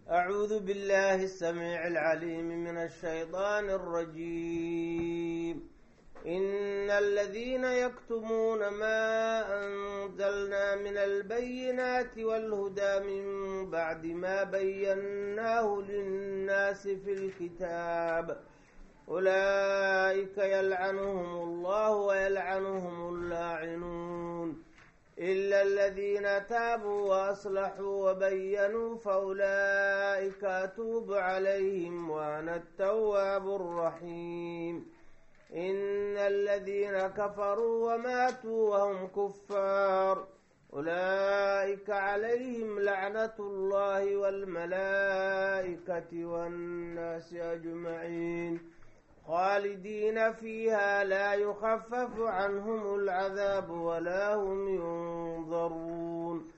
أعوذ بالله السميع العليم من الشيطان الرجيم إن الذين يكتمون ما أنزلنا من البينات والهدى من بعد ما بيناه للناس في الكتاب أولئك يلعنهم الله ويلعنهم اللاعنون إلا الذين تابوا وأصلحوا وبينوا فأولئك أتوب عليهم وأنا التواب الرحيم إن الذين كفروا وماتوا وهم كفار أولئك عليهم لعنة الله والملائكة والناس أجمعين خالدين فيها لا يخفف عنهم العذاب ولا هم ينظرون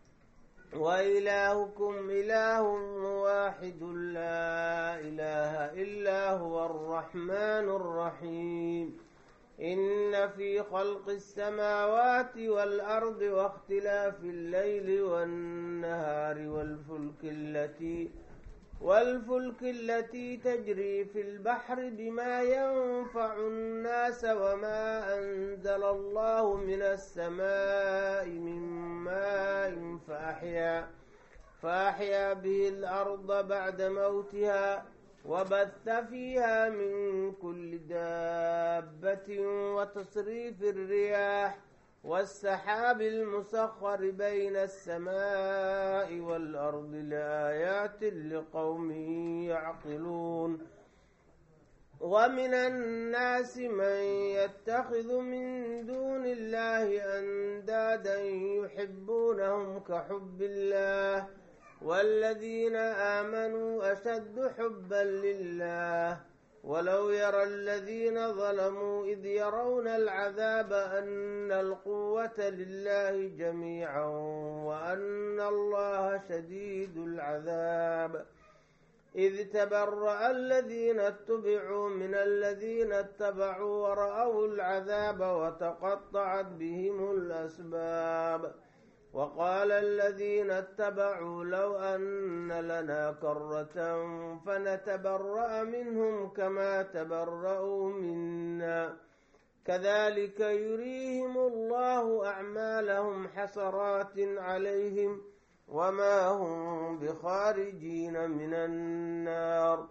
وإلهكم إله واحد لا إله إلا هو الرحمن الرحيم إن في خلق السماوات والأرض واختلاف الليل والنهار والفلك التي والفلك التي تجري في البحر بما ينفع الناس وما أنزل الله من السماء من ماء فأحيا فأحيا به الأرض بعد موتها وبث فيها من كل دابة وتصريف الرياح والسحاب المسخر بين السماء والأرض لآيات لقوم يعقلون ومن الناس من يتخذ من دون الله أندادا يحبونهم كحب الله والذين آمنوا أشد حبا لله ولو يرى الذين ظلموا إذ يرون العذاب أن القوة لله جميعا وأن الله شديد العذاب إذ تبرأ الذين اتبعوا من الذين اتبعوا ورأوا العذاب وتقطعت بهم الأسباب وقال الذين اتبعوا لو أن لنا كرة فنتبرأ منهم كما تبرأوا منا كذلك يريهم الله أعمالهم حسرات عليهم وما هم بخارجين من النار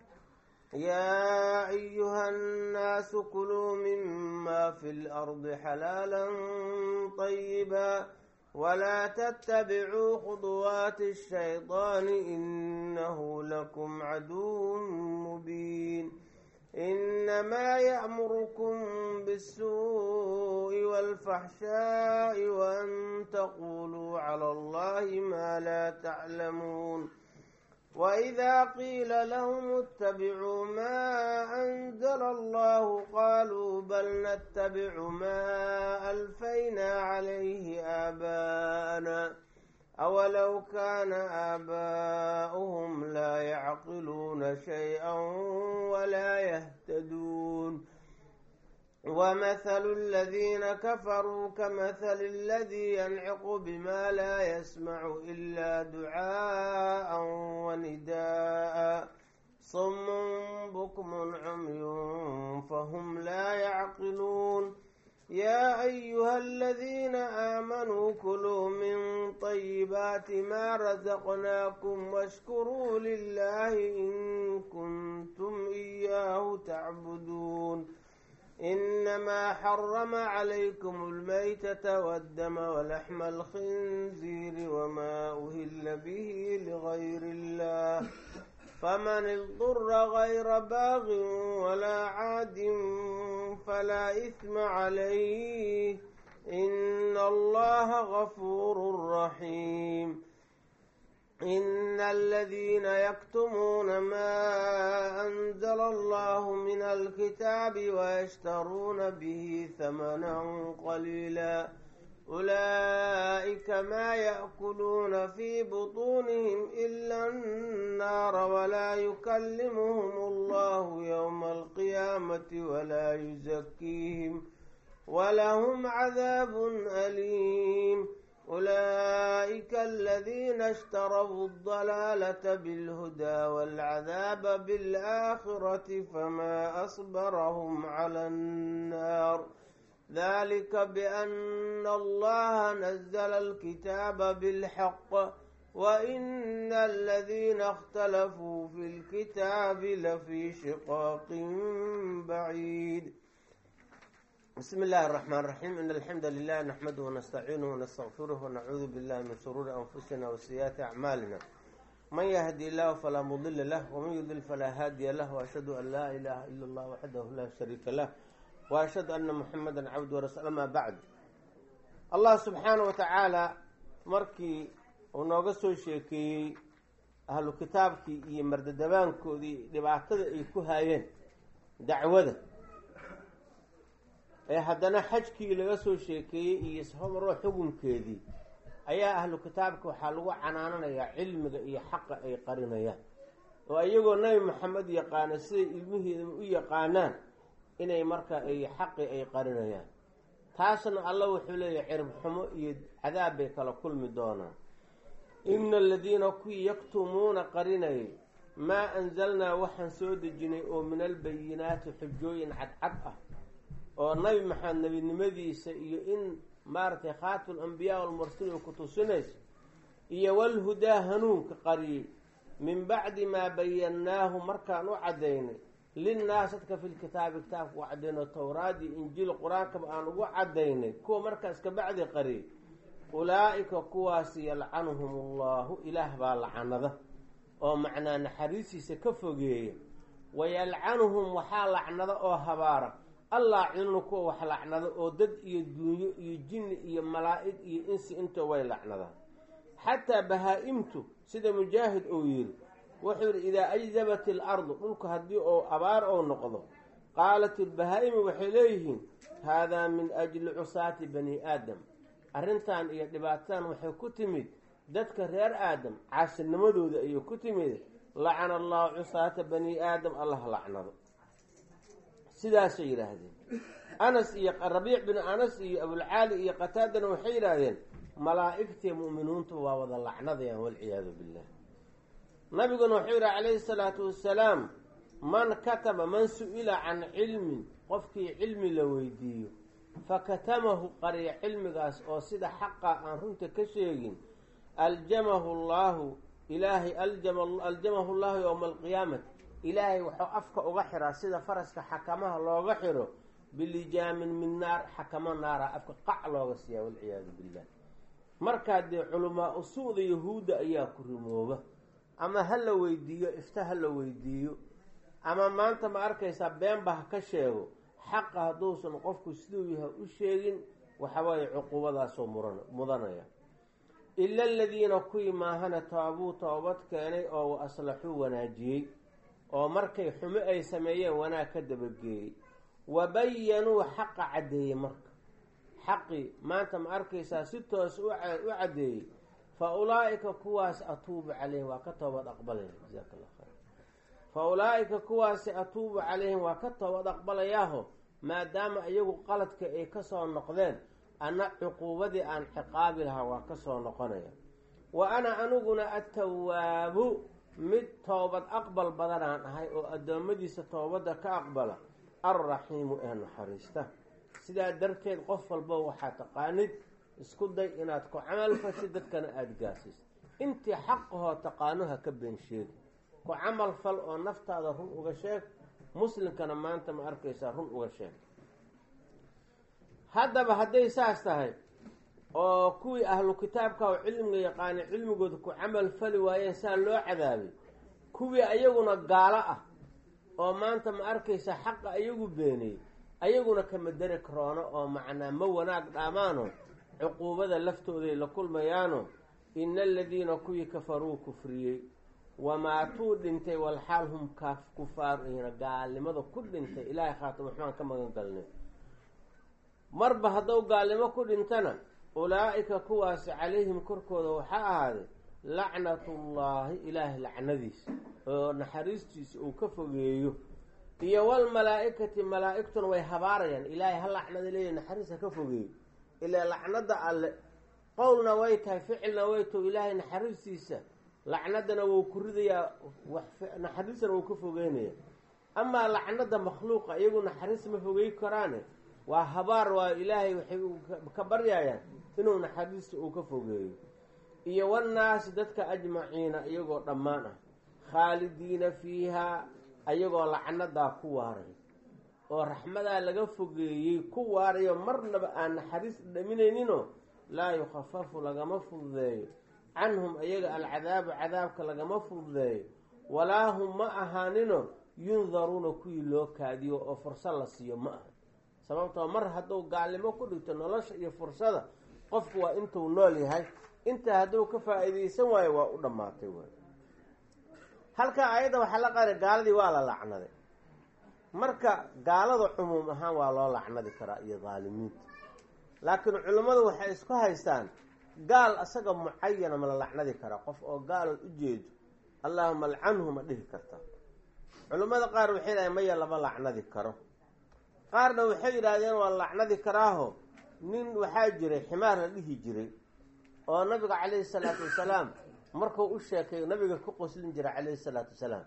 يا أيها الناس كلوا مما في الأرض حلالا طيبا ولا تتبعوا خطوات الشيطان إنه لكم عدو مبين إنما يأمركم بالسوء والفحشاء وأن تقولوا على الله ما لا تعلمون وإذا قيل لهم اتبعوا ما أنزل الله قالوا بل نتبع ما ألفينا عليه آباءنا أولو كان آباؤهم لا يعقلون شيئا ولا يهتدون ومثل الذين كفروا كمثل الذي ينعق بما لا يسمع إلا دعاء ونداء صم بكم عمي فهم لا يعقلون يا أيها الذين آمنوا كلوا من طيبات ما رزقناكم واشكروا لله إن كنتم إياه تعبدون إنما حرم عليكم الميتة والدم ولحم الخنزير وما أهل به لغير الله فمن اضطر غير باغ ولا عاد فلا إثم عليه إن الله غفور رحيم إن الذين يكتمون ما أنزل الله من الكتاب ويشترون به ثمنا قليلا أولئك ما يأكلون في بطونهم إلا النار ولا يكلمهم الله يوم القيامة ولا يزكيهم ولهم عذاب أليم أولئك الذين اشتروا الضلالة بالهدى والعذاب بالآخرة فما أصبرهم على النار ذلك بأن الله نزل الكتاب بالحق وإن الذين اختلفوا في الكتاب لفي شقاق بعيد بسم الله الرحمن الرحيم إن الحمد لله نحمده ونستعينه ونستغفره ونعوذ بالله من شرور أنفسنا وسيئات أعمالنا من يهدي الله فلا مضل له ومن يضلل فلا هادي له وأشهد أن لا إله إلا الله وحده لا شريك له وأشهد أن محمدا عبده ورسوله أما بعد الله سبحانه وتعالى markii uu nooga soo sheekeeyey ahlu kitaabkii iyo mardadabaankoodii dhibaatada ay ku haayeen dacwada ee haddana xajkii laga soo sheekeeyey iyo ishomaroo xukunkeedii ayaa ahlu kitaabka waxaa lagu canaananayaa cilmiga iyo xaqa ay qarinayaan oo iyagoo nabi maxamed yaqaana siday ilmihiidaba u yaqaanaan inay marka ay xaqi ay qarinayaan taasna alla wuxuu leeyahay cirib xumo iyo cadaab bay kala kulmi doonaan ina aladiina kuwii yaktumuuna qarinayay maa anzalnaa waxaan soo dejinay oo min albayinaati xujooyin cadcad ah oo nabi maxamed nebinimadiisa iyo in maaragtay khaatul ambiyaa walmursaliin ku tusinayso iyo walhudaa hanuunka qariyey min bacdi maa bayannaahu markaan u caddaynay linnaas dadka fi lkitaabi kitaabka u caddayno towraad iyo injiil qur-aankaba aan ugu caddaynay kuwa markaas kabacdi qariyay ulaa-ika kuwaasi yalcanuhum allahu ilaah baa lacanada oo macnaa naxariistiisa ka fogeeya wayalcanuhum waxaa lacnada oo habaara allaacinu kuwa wax lacnado oo dad iyo duunyo iyo jinni iyo malaa'ig iyo insi inta way lacnadaan xataa bahaa-imtu sida mujaahid uu yidhi wuxuu yidhi idaa ajdabat ilardu dhulka haddii ou abaar ou noqdo qaalat ilbahaa-imi waxay leeyihiin haadaa min ajli cusaati bani aadam arrintan iyo dhibaatadan waxay ku timid dadka reer aadam caasinimadooda ayay ku timid lacana allahu cusaata bani aadam allah lacnado sidaasay yidhaahdeen anas iyo rabiic bin anas iyo abulcaali iyo qataadana waxay yidhaahdeen malaa'igtii mu'miniintu waa wada lacnadayaan walciyaadu billah nabiguna wuxuu yidhi calayhi salaatu wassalaam man kataba man su-ila can cilmin qofkii cilmi la weydiiyo fakatamahu qariya cilmigaas oo sida xaqa aan runta ka sheegin aljamahu llaahu ilaahay aljamahu llaahu yowma alqiyaamati ilaahay wuxuu afka uga xiraa sida faraska xakamaha looga xiro bilijaamin min naar xakamo naara afka qac looga siiyaa walciyaadu billah markaa dee culamaa usuuda yahuudda ayaa ku rimooba ama ha la weydiiyo ifta ha la weydiiyo ama maanta ma arkaysaa beenba ha ka sheego xaqa hadduusan qofku siduu yahay u sheegin waxawaaye cuquubadaasoo muran mudanaya ila aladiina kuwii maahana taabuu toobad keenay oo wa aslaxuu wanaajiyey oo markay xumo ay sameeyeen wanaag ka dabageeyey wa bayanuu xaqa caddeeyey marka xaqii maanta ma arkaysaa si toos u caddeeyey fa ulaa-ika kuwaasi atuubu calayhim waa ka toobad aqbalaya jasaaka allah khayr fa ulaa-ika kuwaasi atuubu calayhim waa ka toobad aqbalayaaho maadaama iyagu qaladka ay kasoo noqdeen ana cuquubadii aan ciqaabi lahaa waa kasoo noqonaya wa ana aniguna atawaabu mid toobad aqbal badanaan ahay oo addoommadiisa toobadda ka aqbala alraxiimu ee naxariista sidaa darteed qof walba waxaa taqaanid isku day inaad ku camal fashid dadkana aada gaasiso intii xaqahoo taqaano ha ka been sheegi ku camal fal oo naftaada run uga sheeg muslimkana maanta ma arkaysaa run uga sheeg haddaba hadday saas tahay oo kuwii ahlu kitaabka oo cilmiga yaqaana cilmigooda ku camal fali waayeen saa loo cadaabay kuwii ayaguna gaalo ah oo maanta ma arkaysa xaqa ayagu beeniyey ayaguna kama deri karoono oo macnaa ma wanaag dhaamaano cuquubada laftooday la kulmayaano ina aladiina kuwii kafaruu kufriyey wamaatuu dhintay walxaal hum kaaf kufaar ihina gaalnimada ku dhintay ilaahay khaatimo waxbaan ka magan galnay marba haddou gaalnimo ku dhintana ulaa-ika kuwaasi calayhim korkooda waxaa ahaaday lacnatullaahi ilaahay lacnadiisa oo naxariistiisa uu ka fogeeyo iyo walmalaa-ikati malaa-igtuna way habaarayaan ilaahay ha lacnada leeya naxariis ha ka fogeeyo ilaa lacnada alle qowlna way tahay ficilna way taho ilaahay naxariistiisa lacnadana wuu ku ridayaa naxariistana wuu ka fogeynaya amaa lacnada makhluuqa iyagu naxariis ma fogey karaane waa habaar waa ilaahay waxay ka baryayaan inuu naxariista uu ka fogeeyo iyo wannaasi dadka ajmaciina iyagoo dhammaan ah khaalidiina fiihaa ayagoo lacnadaa ku waaray oo raxmadaa laga fogeeyey ku waarayo marnaba aan naxariis dhaminayninoo laa yukhafafu lagama fududeeyo canhum ayaga alcadaabu cadaabka lagama fududeeyo walaa hum ma ahaanino yundaruuna kuwii loo kaadiyo oo fursad la siiyo ma aha sababtoo mar hadduu gaalnimo ku dhigto nolosha iyo fursada qofku waa intuu nool yahay intaa hadduu ka faa-iideysan waayo waa u dhammaatay waay halkaa ayadda waxaa la qaada gaaladii waa la lacnaday marka gaalada cumuum ahaan waa loo lacnadi karaa iyo daalimiinta laakiin culimmadu waxay isku haystaan gaal asaga mucayana ma la lacnadi karaa qof oo gaalood u jeedo allaahuma alcanhu ma dhihi karta culimmada qaar waxay yidhahdeen maya lama lacnadi karo qaarna waxay yidhaahdeen waa la lacnadi karaaho nin waxaa jiray ximaar la dhihi jiray oo nabiga calayhi salaatu wasalaam markuu u sheekay nabiga ku qoslin jiray calayhi salaatu wasalaam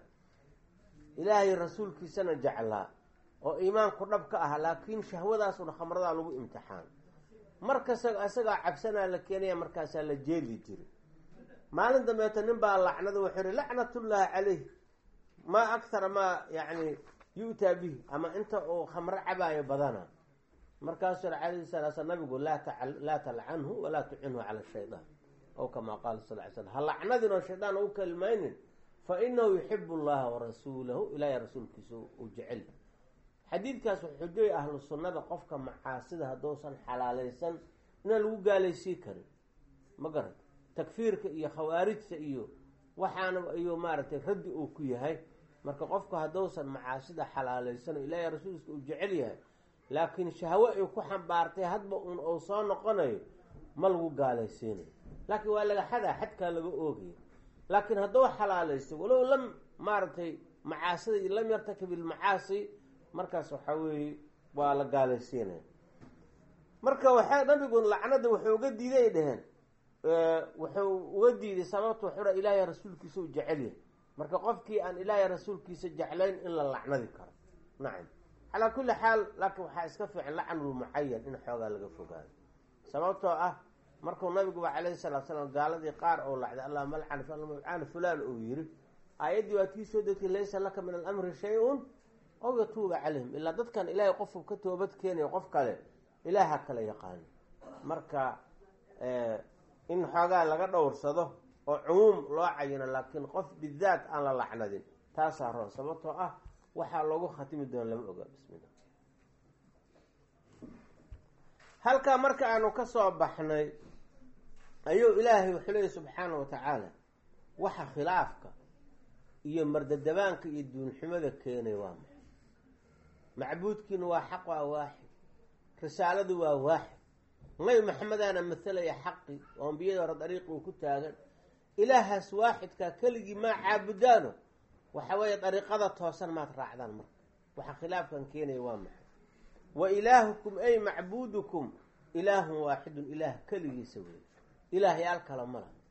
ilaahay rasuulkiisana jeclaa oo iimaanku dhab ka ah laakiin shahwadaasuna khamradaa lagu imtixaan markasta isagaa cabsanaa la keenaya markaasaa la jeeli jiray maalin dambeeto nin baa lacnada wuxuu yihi lacnatullaahi calayh maa akhara maa yacni yu-taa bihi ama inta uu khamro cabaayo badana markaasuu yhi calayhi salaa slam nabigu laa talcanhu walaa tucinhu cala shaydaan ow kamaa qaala sal ly slam ha lacnadin oo shaydaan u kalimaynin fa inahu yuxibu allaha warasuulahu ilaahay rasuulkiisa uu jecel xadiidkaas wuxuu xujooya ahlu sunnada qofka macaasida hadduusan xalaalaysan inaan lagu gaalaysiin karin ma garan takfiirka iyo khawaarijta iyo waxaana iyo maaragtay raddi uu ku yahay marka qofku hadduusan macaasida xalaalaysan oo ilaahay rasuulkiisa uu jecel yahay laakiin shahwo ay ku xambaartay hadba uun uu soo noqonayo ma lagu gaalaysiinayo laakiin waa laga xadaa xadkaa laga oogaya laakiin hadduu xalaalaysto walow lam maaragtay macaasida lam yartakib ilmacaasi markaas waxaa weeye waa la gaalaysiinaya marka waxaa nabigu lacnada wuxuu uga diiday ay dheheen wuxuu uga diiday sababta wuxuuha ilaahay rasuulkiisa u jecel yahay marka qofkii aan ilaahay rasuulkiisa jeclayn in la lacnadi karo nacam calaa kulli xaal laakiin waxaa iska fiican lacnulmucayan in xoogaa laga fogaado sababtoo ah markuu nabiguba calayhi salatu salaam gaaladii qaar ou lacday allahuma alcan fulaan uu yiri aayaddii waa tii soo degtay laysa laka min alamri shay-un ow yatuuba calayhim ilaa dadkan ilaahay qofku ka toobad keenayo qof kale ilaaha kala yaqaano marka in xoogaa laga dhowrsado oo cumuum loo cayino laakiin qof bidaat aan la lacnadin taasaa roon sababtoo ah waxaa loogu khatimi doona lama oga bismillah halkaa marka aanu ka soo baxnay ayuu ilaahay wuxuu leeyay subxaana wa tacaala waxa khilaafka iyo mardadabaanka iyo duunxumada keenay waa maxay macbuudkiina waa xaq waa waaxid risaaladu waa waaxid nabi maxamedana matalaya xaqi oo ambiyada hore dariiqi uu ku taagan ilaahaas waaxidkaa keligii maa caabudaano waxa weeye dariiqada toosan maad raacdaan marka waxa khilaafkan keenaya waa maxay wa ilaahukum ay macbuudukum ilaahun waaxidun ilaah keligiisa wey ilaahyaal kale ma laha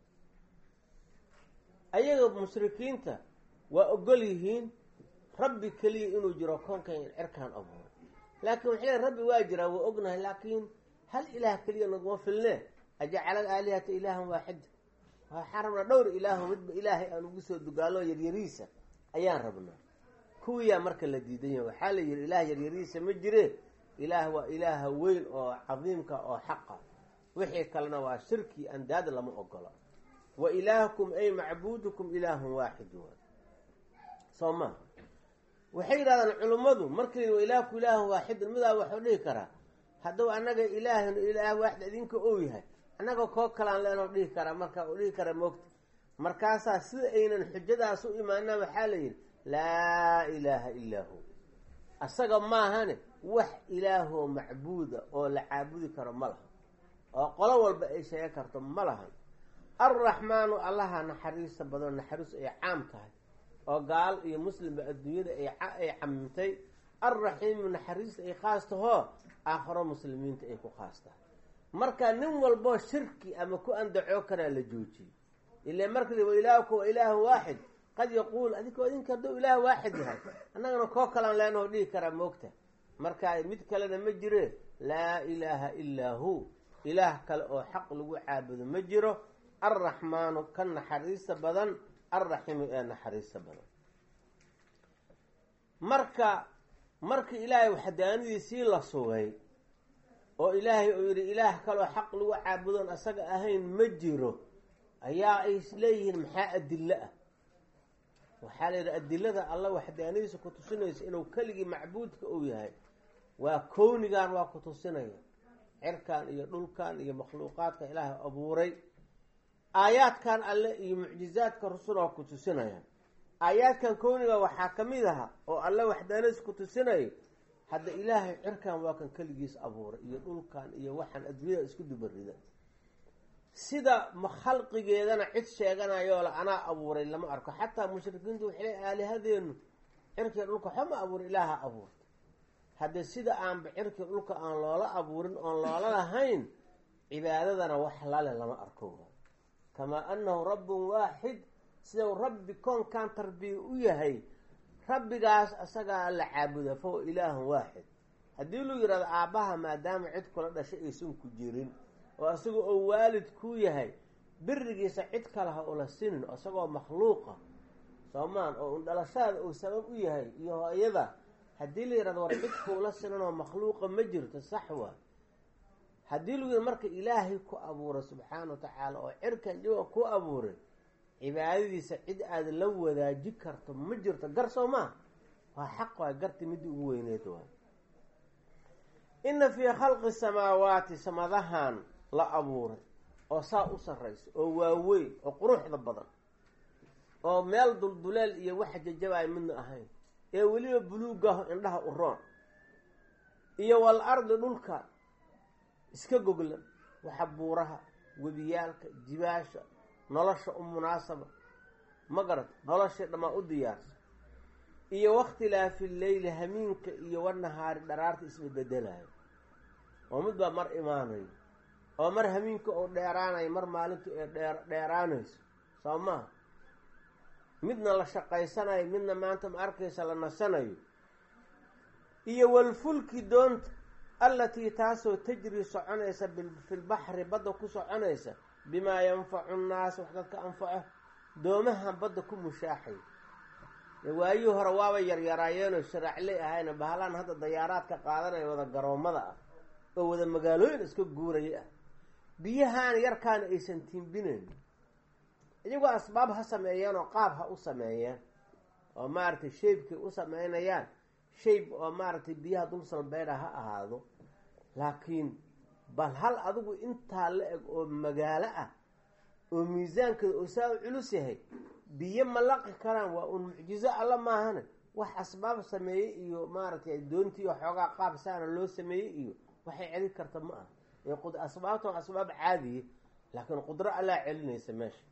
ayaga mushrikiinta waa ogol yihiin rabbi keliya inuu jiro koonkan cirkaan abuuray laakiin waxay leeyn rabbi waa jiraa waa ognahay laakiin hal ilaah keliya naguma filne ajacala aalihata ilaahan waaxida waxaan rabnaa dhowr ilaaho midba ilaahay aan ugu soo dugaalo yaryariisa ayaan rabnaa kuwiyaa marka la diidan yahay waxaa la yihi ilaah yaryariisa ma jire ilaah waa ilaaha weyn oo cadiimka oo xaqa wixii kalena waa shirki andaad lama ogola wa ilaahukum ay macbuudukum ilaahun waaxid waay soo maa waxay yidhahdaan culummadu markii wa ilaahuku ilaahun waaxidun midaa waxuu dhihi karaa hadduu annaga ilaahun ilaah waaxid idinka ou yahay annaga koo kalaan leenoo dhihi karaa marka u dhihi kara moogta markaasaa sida aynan xujadaas u imaana waxaa la yidhi laa ilaaha illaa hu asaga maahane wax ilaahoo macbuuda oo la caabudi karo ma laha oo qolo walba ay sheegan karto ma lahan alraxmaanu allaha naxariista badan naxariis ay caam tahay oo gaal iyo muslimba adduunyada ay camimtay alraxiimu naxariista ay khaas tahoo aakharo muslimiinta ay ku khaas tahay marka nin walboo shirki ama ku andacoo karaa la joojiyey ila markii wa ilaahuka wa ilaahu waaxid qad yaquul adinko idinka hadduu ilaah waaxid yahay annagana koo kalaan leenaho dhihi karaa moogta marka mid kalena ma jire laa ilaaha ilaa hu ilaah kale oo xaq lagu caabudo ma jiro alraxmaanu ka naxariista badan alraxiimu ee naxariista badan marka markii ilaahay waxdaanadiisii la sugay oo ilaahay uu yidhi ilaah kaloo xaq lagu caabudoon asaga ahayn ma jiro ayaa ay isleeyihiin maxaa adilo ah waxaa la yidhi adilada alla waxdaanadiisa ku tusinaysa inuu keligii macbuudka uu yahay waa kownigan waa ku tusinaya cirkan iyo dhulkan iyo makhluuqaadka ilaahay abuuray aayaadkan alle iyo mucjizaadka rusul waa ku tusinaya aayaadkan kowniga waxaa ka mid aha oo alle waxdaanadiisa ku tusinaya hadda ilaahay cirkan waa kan keligiis abuuray iyo dhulkan iyo waxaan adduunyada isku dubarida sida khalqigeedana cid sheeganayoo la anaa abuuray lama arko xataa mushrikiintu waxay le aalihadeenu cirkiga dhulka waxba ma abuurin ilaaha abuurta haddee sida aanba cirkiga dhulka aan loola abuurin oon loola lahayn cibaadadana wax lale lama arko kamaa annahu rabbun waaxid sidau rabbi koonkan tarbiya u yahay rabbigaas asagaa la caabuda fahuwa ilaahun waaxid haddii lu yidhahdo aabbaha maadaama cid kula dhashay aysan ku jirin oo asaga oo waalid ku yahay birigiisa cid kale ha ula sinin isagoo makhluuqa soomaan oo un dhalashada uu sabab u yahay iyo hooyada haddii la yidhahdo war cid kuula sinanoo makhluuqa ma jirto sax waa haddii lagu yidhado marka ilaahay ku abuuray subxaana wa tacaala oo cirkan iyaga ku abuuray cibaadadiisa cid aada la wadaaji karto ma jirto gar soo maa waa xaq waay garti midii ugu weyneed waay inna fii khalqi samaawaati samadahan la abuuray oo saa u sarraysa oo waaweyn oo quruxda badan oo meel dulduleel iyo wax jajabaay midna ahayn ee weliba buluugaho indhaha u roon iyo wal ardi dhulka iska goglan waxa buuraha webiyaalka jibaasha nolosha u munaasaba ma garata noloshii dhammaa u diyaarsa iyo wakhtilaafi leyli hamiinka iyo wanahaari dharaarta isbedbedelayo oo mid baa mar imaanayo oo mar hamiinka oo dheeraanayo mar maalintu ee dheer dheeraanayso soo maha midna la shaqaysanayo midna maanta ma arkaysa la nasanayo iyo walfulki doonta allatii taasoo tajri soconaysa filbaxri badda ku soconaysa bimaa yanfacu nnaas wax dadka anfaco doomahan badda ku mushaaxay waayihii hore waaba yaryaraayeenoo sharaacley ahayna bahalaan hadda dayaaraadka qaadanaya wada garoommada ah oo wada magaalooyin iska guuraya ah biyahaan yarkaana aysan tiimbinayn iyagoo asbaab ha sameeyeen oo qaab ha u sameeyeen oo maaragtay shaybkay u sameynayaan shayb oo maaragtay biyaha dul salbeydha ha ahaado laakiin bal hal adigu intaa la eg oo magaalo ah oo miisaankeeda oo saa u culus yahay biyo ma laqi karaan waa uun mucjizo alla maahane wax asbaab sameeyey iyo maaragtay doontii oo xoogaa qaab saana loo sameeyey iyo waxay celin karta ma ah ee asbaabtan asbaab caadiye laakiin qudro allaa celinaysa meesha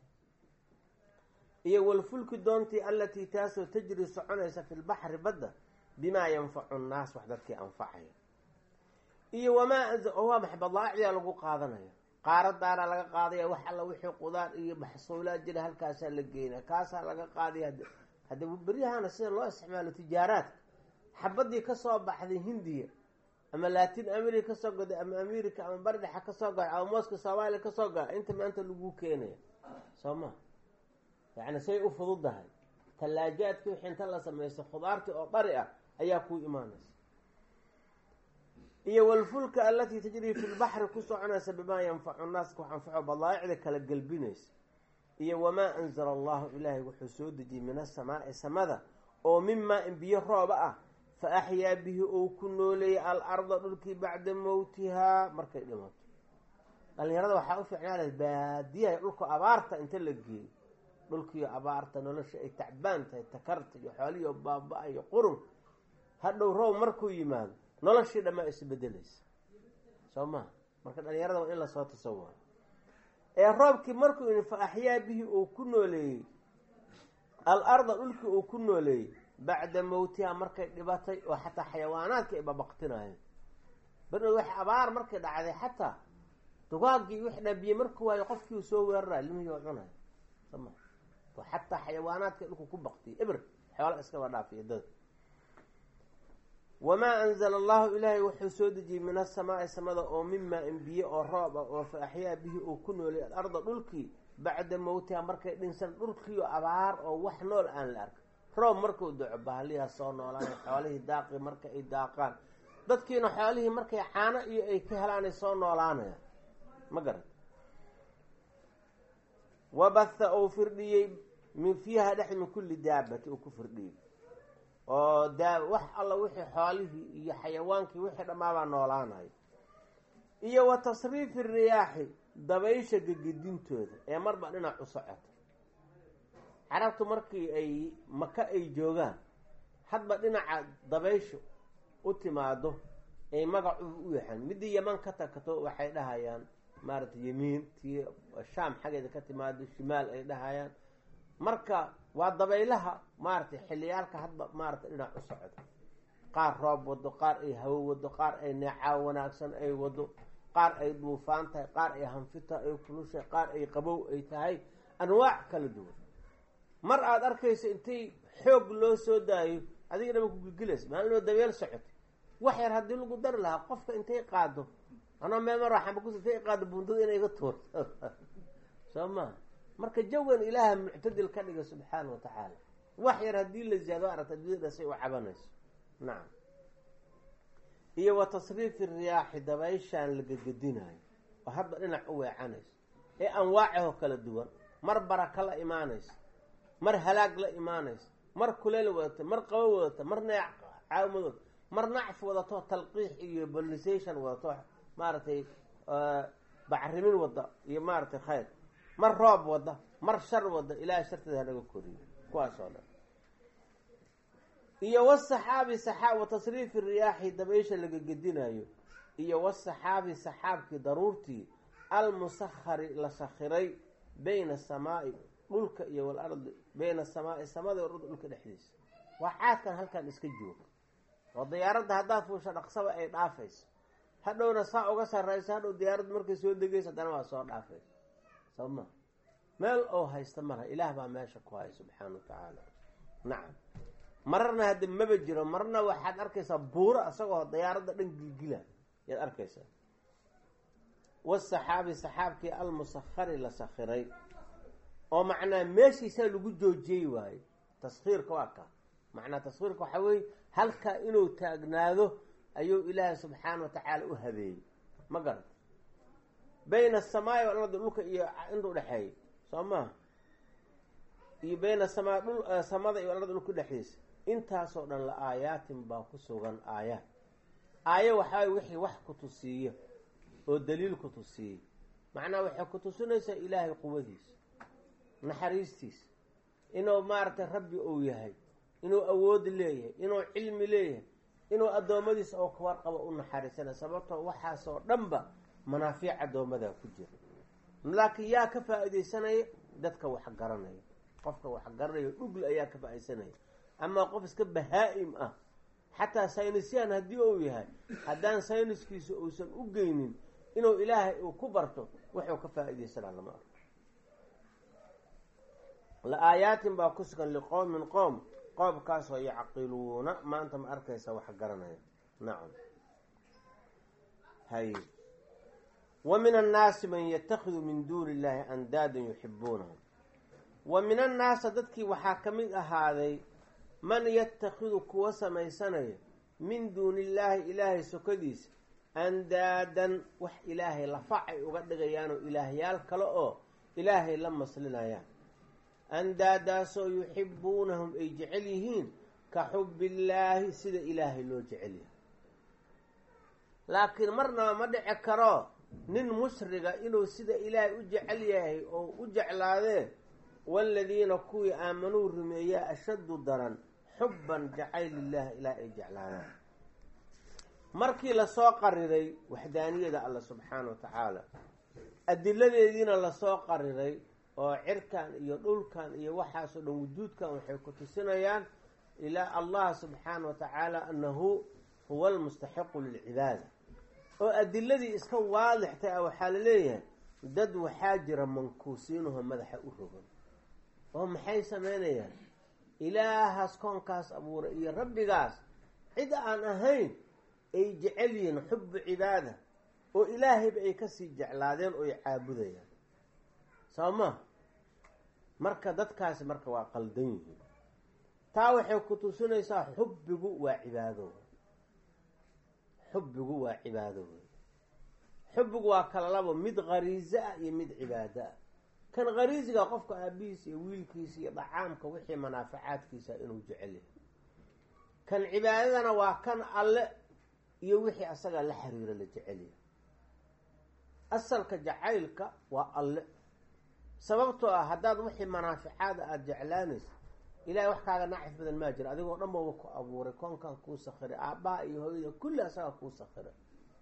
iyo walfulki doontii allatii taasoo tajri soconaysa fi lbaxri badda bimaa yanfacu nnaas wax dadkii anfacaya iyo wamaa waa maxay badaacdiyaa lagu qaadanaya qaaradaana laga qaadaya wax alla wixii qudaar iyo maxsuulaad jira halkaasaa la geynaya kaasaa laga qaadaya hadda beryahana sida loo isticmaalo tijaaraadka xabadii kasoo baxday hindiya ama latin america kasoo goday ama america ama bardhexa kasoo goday ama mooska soomaaliya kasoo goda inta maanta lagu keenaya soo ma yacni say u fududahay tallaajaadkii wixii inta la sameystay khudaartii oo dhari ah ayaa kuu imaanaysa iyo walfulka alatii tajrii fi lbaxri ku soconaysa bimaa yanfacu naaska wax anfaco badaa'icda kala gelbinaysa iyo wamaa anzala allahu ilaahay wuxuu soo dejiyey min asamaa'i samada oo mimaa in biyo rooba ah fa axyaa bihi ou ku nooleeyay al arda dhulkii bacda mowtihaa markay dhimato dhalinyarada waxaa u fiicnaala baadiyaha dhulka abaarta inta la geeyo dhulkiiyo abaarta nolosha ay tacbaan tahay takarta iyo xoolihiio baaba-a iyo qurun hadhow roob markuu yimaado noloshii dhammaa isbedelaysa soo maha marka dhalinyarada waa in lasoo tasawuro ee roobkii markuu yii fa axyaa bihi uu ku nooleeyey al arda dhulkii uu ku nooleeyey bacda mowtiha markay dhibatay oo xataa xayawaanaadka ay babaqtinaayeen barnood wax abaar markay dhacday xataa dugaagii wix dhabiye markuu waayo qofkii uu soo weerarayo limihii oo cunaya sama xataa xayawaanaadka dhulku ku baktiya eber xoola iskaba dhaafiya dada wamaa anzala allahu ilaahay wuxuu soo dejiyey min asamaai samada oo mimaa in biyo oo roob ah oo fa axyaa bihi uu ku noolay alarda dhulkii bacda mowtiha markay dhinsan dhulkiio abaar oo wax nool aan la arka roob markuu daco bahaliyaa soo noolaana xoolihii daaqi marka ay daaqaan dadkiina xoolihii markay caano iyo ay ka helaanay soo noolaanayaan ma garat wabatha uu firdhiyey min fiiha dhex min kulli daabati uu ku firdhiyey oo daa wax alla wixii xoolihii iyo xayawaankii wixii dhammaabaa noolaanayo iyo wa tasriifi riyaaxi dabaysha gegedintooda ee marba dhinac u socoto carabtu markii ay maka ay joogaan hadba dhinaca dabayshu u timaado ay magacu u yaxaan midii yaman ka tagto waxay dhahayaan maaragtay yemiin tii shaam xaggeeda ka timaado shimaal ay dhahayaan marka waa dabaylaha maaragtay xilliyaalka hadba maaragtay dhinac u socdo qaar roob wado qaar ay hawo wado qaar ay neecaaw wanaagsan ay wado qaar ay duufaan tahay qaar ay hanfita ay kulushay qaar ay qabow ay tahay anwaac kala duwan mar aada arkayso intay xoog loo soo daayo adiga dhaba ku gilgilaysa maalinoo dabeel socoto wax yar haddii lagu dari lahaa qofka intay qaado anaa meel mar waxaanba kus intay qaado bundada inay iga tuurto soo maha marka jawan ilaaha muctadil ka dhiga subxaana wa tacaala wax yar haddii la ziyaado aragta adduunyada say u cabanayso nacam iyo wa tasriifi riyaaxi dabayshaan la gegedinayo oo hadba dhinac u weecanayso ee anwaacahoo kala duwan mar baraka la imaanayso mar halaag la imaanayso mar kuleel wadata mar qabo wadata mar neec caawmadood mar nacf wadato talqiix iyo bolisation wadato maaragtay bacrimin wada iyo maaragtay khayr mar roob wada mar shar wada ilaahay sharteeda hanaga koriyo kuwaas oo dhan iyo wasaxaabi saxaab wa tasriifi riyaaxi dabaysha laga gedinayo iyo wasaxaabi saxaabkii daruurtii almusahari la sakhiray bayna asamaai dhulka iyo walardi bayna asamaai samada warda dhulka dhexdiisa waa caadkan halkan iska jooga oo diyaaradda haddaad fuusha dhaqsaba ay dhaafayso hadhowna saa uga sarrayso hadhow diyaaradda markay soo degayso haddana waa soo dhaafayso soo ma meel oo haysta malaha ilaah baa meesha ku haya subxaana wa tacaala nacam mararna hadda maba jiro marna waxaad arkaysaa buuro isagoo diyaaradda dhan gilgila yaad arkaysaa wasaxaabi saxaabkii almusahari la sakhiray oo macnaa meeshiisaa lagu joojiyey waaye taskhiirka waa ka macnaa taskhiirka waxaa weeye halkaa inuu taagnaado ayuu ilaahay subxaana wa tacaala u habeeyey ma garata bayna asamaai walardi dhulka iyo inta udhexeeya soo maha iyo bayna asamaa dhul samada iyo alardi dhulka dhexdiisa intaasoo dhan la aayaatin baa ku sugan aayaad aayo waxaay wixii wax ku tusiiyo oo daliil ku tusiiyey macnaha waxay ku tusinaysaa ilaahay quwadiisa naxariistiisa inuu maaragtay rabbi uu yahay inuu awoodi leeyahay inuu cilmi leeyahay inuu addoommadiisa oo ka warqabo u naxariisanay sababtoo waxaasoo dhanba manaafiic addoomadaa ku jira laakiin yaa ka faa-idaysanaya dadka wax garanaya qofka wax garanayo dhugl ayaa ka faa-idaysanaya amaa qof iska bahaa-im ah xataa saynisyan haddii uu yahay haddaan sayniskiisa uusan u geynin inuu ilaahay uu ku barto wuxuu ka faa-idaysanaa lama arko la aayaatin baa ku sugan liqowmin qoom qoomkaasoo yacqiluuna maanta ma arkaysa wax garanaya nacam hay wa min annaasi man yatakhidu min duuni illahi andaadan yuxibuunahum wa min annaasa dadkii waxaa ka mid ahaaday man yatakhidu kuwa samaysanaya min duuni illaahi ilaahay sokadiisa andaadan wax ilaahay lafac ay uga dhigayaanoo ilaahyaal kale oo ilaahay la maslinayaan andaadaasoo yuxibuunahum ay jecel yihiin ka xubbillaahi sida ilaahay loo jecel yahay laakiin marnaba ma dhici karo nin mushriga inuu sida ilaahay u jecel yahay oo u jeclaadee waaladiina kuwii aamanuu rumeeyaa ashaddu daran xubban jacayl lillahi ilaah ay jeclaadaan markii lasoo qariray waxdaaniyada alla subxaana wa tacaala adiladeediina lasoo qariray oo cirkan iyo dhulkan iyo waxaasoo dhan wujuudkan waxay ku tusinayaan ilaa allah subxaana wa tacaala annahu huwa almustaxiqu lilcibaada oo adiladii iska waadixtay ah waxaa la leeyahay dad waxaa jira mankuusiinuho madaxa u rogan oo maxay sameynayaan ilaahaas koonkaas abuuray iyo rabbigaas cid aan ahayn ay jecel yihiin xubu cibaada oo ilaahayba ay kasii jeclaadeen oo ay caabudayaan soo ma marka dadkaasi marka waa qaldan yihiin taa waxay ku tusinaysaa xubbigu waa cibaado xubbigu waa cibaado wey xubbigu waa kala labo mid khariiso ah iyo mid cibaado ah kan khariisiga qofka aabihiisa iyo wiilkiisa iyo dhacaamka wixii manaafacaadkiisa inuu jecel yahay kan cibaadadana waa kan alle iyo wixii asaga la xiriiro la jecel yahay asalka jacaylka waa alle sababtoo ah haddaad wixii manaaficaada aada jeclaanaysa ilahay wax kaaga nacif badan maa jira adigoo dhan baba ku abuuray koonkan kuu sakhiray aabbaha iyo hooyada kulli asaga kuu sakhiray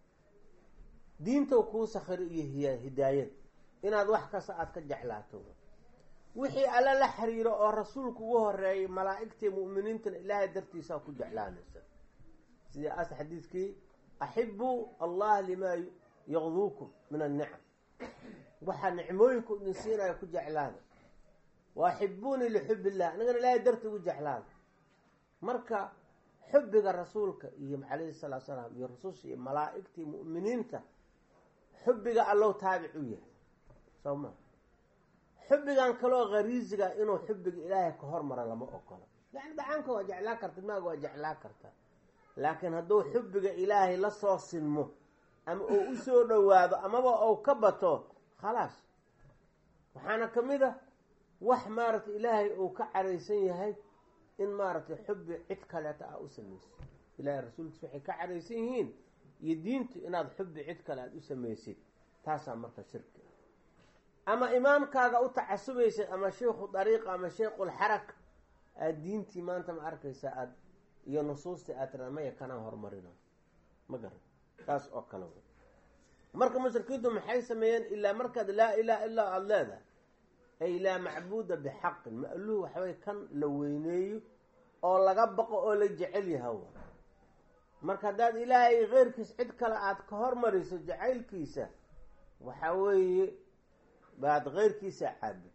diintow kuu sakhiray iyo hiy hidaayad inaad wax kasta aada ka jeclaato wixii alla la xiriiro oo rasuulku ugu horeeyay malaa'igtii mu'miniintana ilaahay dartiisaa ku jeclaanaysa sidii as xadiidkii axibuu allah limaa yaqduukum min annicam waxaa nicmooyinku idin siinaya ku jeclaada wa axibuunii lixub illah anigana ilaahay darti ugu jeclaada marka xubbiga rasuulka iyo calayhi salaatu salaam iyo rasusha iyo malaa'igtii mu'miniinta xubbiga allow taabic u yahay soo ma xubbigan kaloo khariisiga inuu xubbiga ilaahay ka hormara lama ogolo yani dhacaanka waa jeclaa karta maaga waa jeclaa karta laakiin hadduu xubbiga ilaahay la soo sinmo ama uu u soo dhowaado amaba uu ka bato khalaas waxaana ka mid a wax maaragtay ilaahay uu ka caraysan yahay in maaragtay xubbi cid kaleeta ah u samaysid ilaahay rasuulkiis waxay ka caraysan yihiin iyo diintu inaad xubbi cid kale aada u samaysid taasaa marka shirki ama imaamkaaga u tacasubaysid ama sheikhu dariiqa ama sheikhulxaraka aada diintii maanta ma arkaysa aad iyo nusuustii aad tiraa maya kanaa horumarina ma garan taas oo kale wey marka mushrikiintu maxay sameeyeen ilaa markaad laa ilaha illaa aada leedahay ay laa macbuuda bixaqin ma'luuh waxaway kan la weyneeyo oo laga baqo oo la jecel yaha marka haddaad ilaahay keyrkiis cid kale aada ka hormariso jacaylkiisa waxa weeye baad keyrkiisa caabud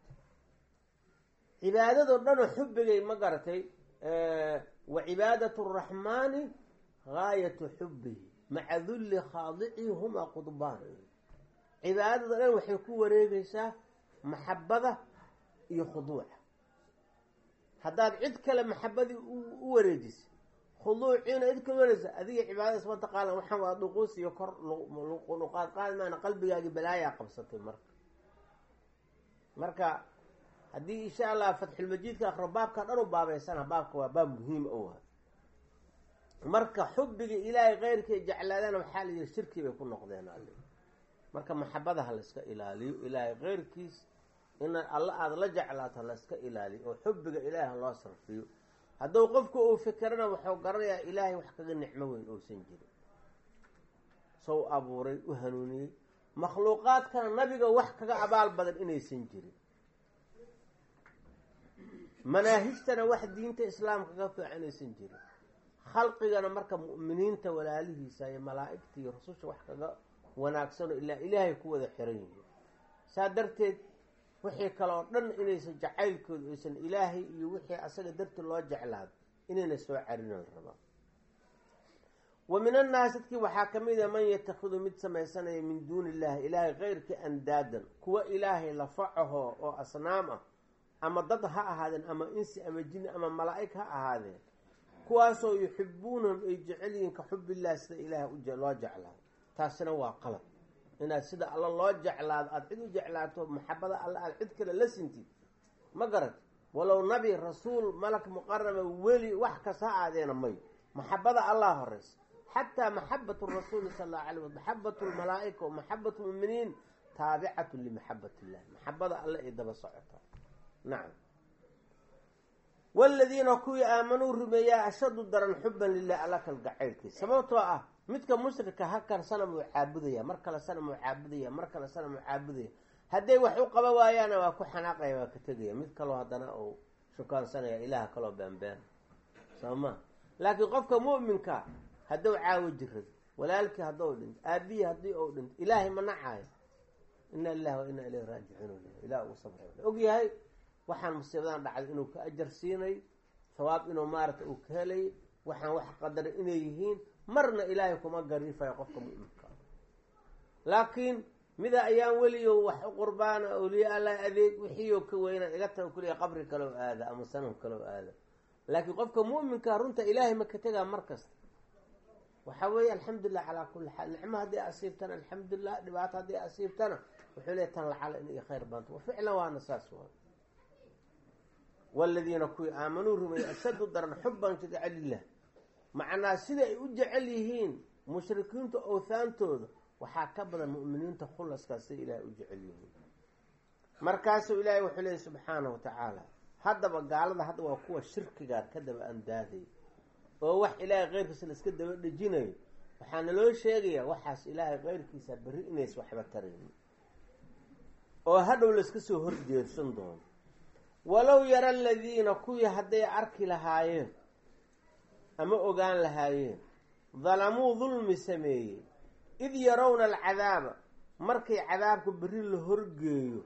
cibaadado dhanoo xubbigay ma garatay wa cibaadat araxmaani gaayatu xubbihi maca dulli khaadicihi humaa qudbaan cibaadada dhan waxay ku wareegaysaa maxabada iyo khuduuca haddaad cid kale maxabadii u wareejisa khuduuciina cid kale wareejisa adiga cibaadadaas mataqaana waxaan waa dhuquus iyo kor luqaad qaadi maana qalbigaagii balaayaa qabsatay marka marka haddii insha allah fatxulmajiidka akro baabka dhan u baabeysana baabka waa baab muhiim o ah marka xubbiga ilaahay keyrkii jeclaadana waxaa la yihi shirki bay ku noqdeen alle marka maxabadaha layska ilaaliyo ilaahay keyrkiis in alla aada la jeclaato layska ilaaliyo oo xubbiga ilaahi loo sarfiyo hadduu qofku uu fikirana wuxuu garanayaa ilaahay wax kaga nicmo weyn uusan jirin sow abuuray u hanuuniyey makhluuqaadkana nabiga wax kaga abaal badan inaysan jirin manaahijtana wax diinta islaamka kaga fiican inaysan jirin khalqigana marka mu'miniinta walaalihiisa iyo malaa'igta iyo rasusha wax kaga wanaagsanoo ilaa ilaahay ku wada xiran yihiin saa darteed wixii kale oo dhan inaysan jacaylkooda aysan ilaahay iyo wixii asaga darti loo jeclaado inayna soo carina la rabaa wa min annaas dadkii waxaa ka mid a man yatakhidu mid samaysanaya min duuni illahi ilaahay keyrkii andaadan kuwa ilaahay lafacaho oo asnaam ah ama dad ha ahaadeen ama insi ama jini ama malaa'ig ha ahaadeen kuwaasoo yuxibuunahum ay jecel yihiin ka xubillahi sida ilaahay loo jeclaado taasina waa qalad inaad sida alla loo jeclaado aada cid u jeclaato maxabada alla aada cid kale la sintid ma garat walow nabi rasuul malak muqaraba weli wax kasta ha aadeena may maxabada allah horeysa xataa maxabatu rasuuli sal allau alay wal maxabatu lmalaa'ika wamaxabatu lmuminiin taabicatu limaxabat illahi maxabada alle ay daba socotaa nacam waladiina kuwii aamanuu rumeeyaa ashadu daran xuban lilah alla kalgacaylkiisa sababtoo ah midka mushrika halkan sanam uu caabudaya mar kale sanam uu caabudaya mar kale sanam uu caabudaya hadday wax u qaba waayaana waa ku xanaaqaya waa ka tegaya mid kaloo haddana uu shukaansanaya ilaah kaloo beenbeen soo ma laakiin qofka mu'minka hadduu caawo jirado walaalkii haddou dhinto aabihii haddii ou dhinto ilaahay ma nacayo ina lilahi wa ina ilayhi raajicuun ilah ugu sabra og yahay waxaan musiibadan dhacday inuu ka ajar siinay hawaab inuu maarata uu ka helay waxaan wax qadaray inay yihiin marna ilaahay kuma gariifayo qofka mu'minka laakiin mida ayaan weliyo wax u qurbaana awliya allah adeeg wixiioo ka weyna iga tago kuliya qabri kaloo aada ama sanam kaloo aada laakiin qofka mu'minka runta ilaahay ma ka tegaa mar kasta waxaa weeye alxamdulilah calaa kulli xaal nicmo haddii asiibtana alxamdulilah dhibaato haddii asiibtana wuxuu leey tan lacala in iyo khayr baanto waficlan waana saas waa waladiina kuwii aamanuu rumeeyey ashaddu daran xuban jadaca lilah macnaa sida ay u jecel yihiin mushrikiinta owhaantooda waxaa ka badan mu'miniinta khulaskaas siday ilaahay u jecel yihiin markaasuu ilaahay wuxuu leeyay subxaana wa tacaala haddaba gaalada hadda waa kuwa shirkigaa ka daba andaaday oo wax ilaahay keyrkiisa la iska daba dhejinayo waxaa naloo sheegayaa waxaas ilaahay keyrkiisa berri inays waxba tarayn oo hadhow layska soo horjeedsan doono walow yara aladiina kuwii hadday arki lahaayeen ama ogaan lahaayeen dalamuu dulmi sameeyey id yarawna alcadaaba markay cadaabka berri la horgeeyo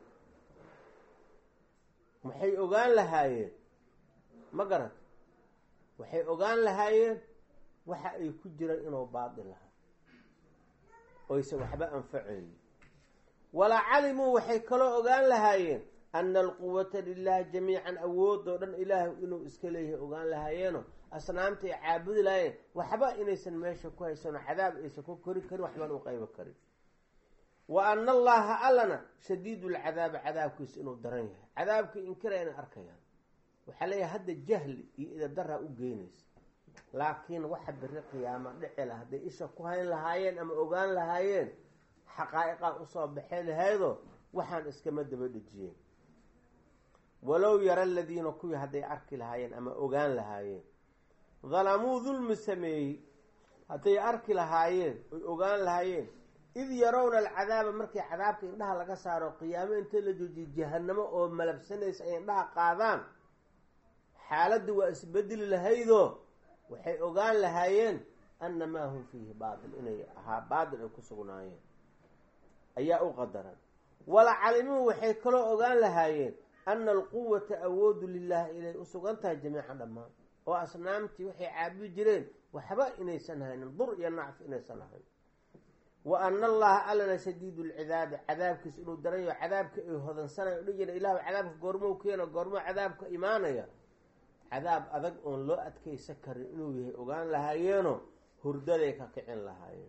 maxay ogaan lahaayeen ma garat waxay ogaan lahaayeen waxa ay ku jiraan inuu baatil lahaa oyse waxba anfacayn walaa calimuu waxay kaloo ogaan lahaayeen ana alquwata lilahi jamiican awoodoo dhan ilaahay inuu iska leeyahay ogaan lahaayeeno asnaamta ay caabudi lahaayeen waxba inaysan meesha ku haysano cadaab aysan ku kori karin waxbaan u qaybo karin wa ana allaha allana shadiidu lcadaabi cadaabkiisa inuu daran yahay cadaabkii inkira inay arkayaan waxaa leeyahay hadda jahli iyo idadaraa u geynaysa laakiin waxa beri qiyaama dhici lah hadday isha ku hayn lahaayeen ama ogaan lahaayeen xaqaa'iqaa usoo baxay lahaydoo waxaan iskama daba dhejiyeen walow yara aladiina kuwii hadday arki lahaayeen ama ogaan lahaayeen dalamuu dulmi sameeyey hadday arki lahaayeen oy ogaan lahaayeen id yarawna alcadaaba markii cadaabka indhaha laga saaro qiyaamo inta la joojiye jahanamo oo malabsanaysa ay indhaha qaadaan xaaladda waa isbedeli lahaydoo waxay ogaan lahaayeen ana maa hum fiihi baatil inay ahaa baatil ay ku sugnaayeen ayaa u qadaran wala calimuu waxay kaloo ogaan lahaayeen ana alquwata awoodu lilahi inay u sugan tahay jamiican dhammaan oo asnaamtii waxay caabudi jireen waxba inaysan haynin dur iyo nacfi inaysan ahayn wa ana allaha allana shadiidu lcidaabi cadaabkiisa inuu daranyaho cadaabka ay hodansanayo odhan jira ilahu cadaabka goormou keena goormoo cadaabka imaanaya cadaab adag oon loo adkaysan karin inuu yahay ogaan lahaayeeno hurdaday ka kicin lahaayeen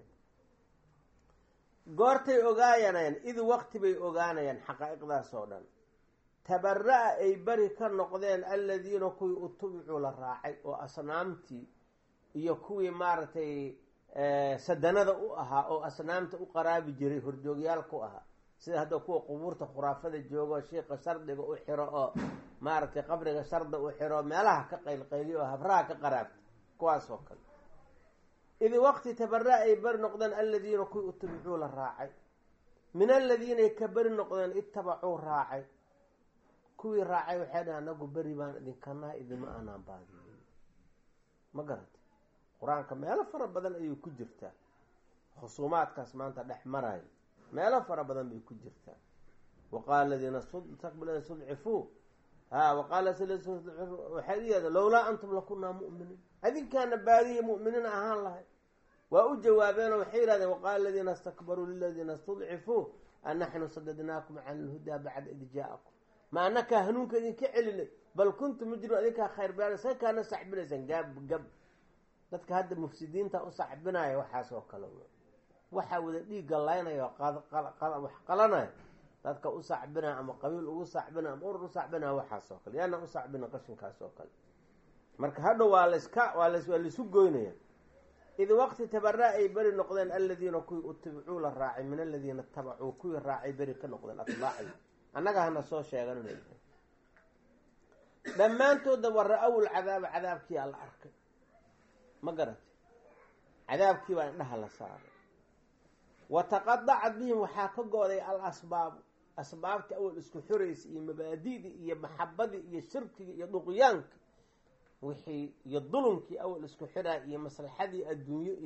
goortay ogaayanayaan id waqti bay ogaanayaan xaqaa'iqdaas oo dhan tabara-a ay beri ka noqdeen aladiina kuwii utubicuu la raacay oo asnaamtii iyo kuwii maaragtay sadanada u ahaa oo asnaamta u qaraabi jiray horjoogyaalka u ahaa sida hadda kuwa qubuurta khuraafada joogo shiika shardiga u xiro oo maaragtay qabriga sharda u xiro meelaha ka qaylqayliyo oo habraha ka qaraabta kuwaas oo kale id waqti tabara ay beri noqdeen aladiina kuwii utubicuu la raacay min aladiinay ka beri noqdeen itabacuu raacay kuwii raacay waxay dhaha anagu beri baan idinkanaha idima aanaan baadiyin ma garata qur-aanka meelo fara badan ayay ku jirtaa khusuumaadkaas maanta dhex marayo meelo fara badan bay ku jirtaa waqaala aladiina staqbila studcifuu ha waqaala waxay uyahda lowlaa antum lakunaa mu'miniin adinkaana baadiya mu'miniin ahaan lahay waa u jawaabeenoo waxay yihahdeen waqaala aladiina istakbaruu liladiina studcifuu anaxnu sadadnaakum can ilhudaa bacda id jaa-akum ma anakaa hanuunka idinka celinay bal kuntum mujrim adinkaa khayr baa sa kaana saxbinaysaan gaab gab dadka hadda mufsidiinta u saxbinaya waxaas oo kale waxaa wada dhiigga laynaya wax qalanaya dadka u sacbinaya ama qabiil ugu sacbinaya ama urur u sacbinaya waxaas oo kale yaana u sacbina qashinkaas oo kale marka hadhow waa laska waa las waa laisu goynaya id waqti tabara ay beri noqdeen aladiina kuwii utibicuu la raacay min aladiina tabacuu kuwii raacay beri ka noqdeen atbaacay annaga hana soo sheegan inay tahay dhammaantooda wa ra-aw lcadaaba cadaabkii alla arkay ma garatay cadaabkii baa indhaha la saaray wa taqadacat bihim waxaa ka go-day al asbaabu asbaabtii awal isku xoraysa iyo mabaadidii iyo maxabadii iyo shirkigii iyo duqyaankii wixii iyo dulumkii awal isku xiraa iyo maslaxadii adduunyo iyo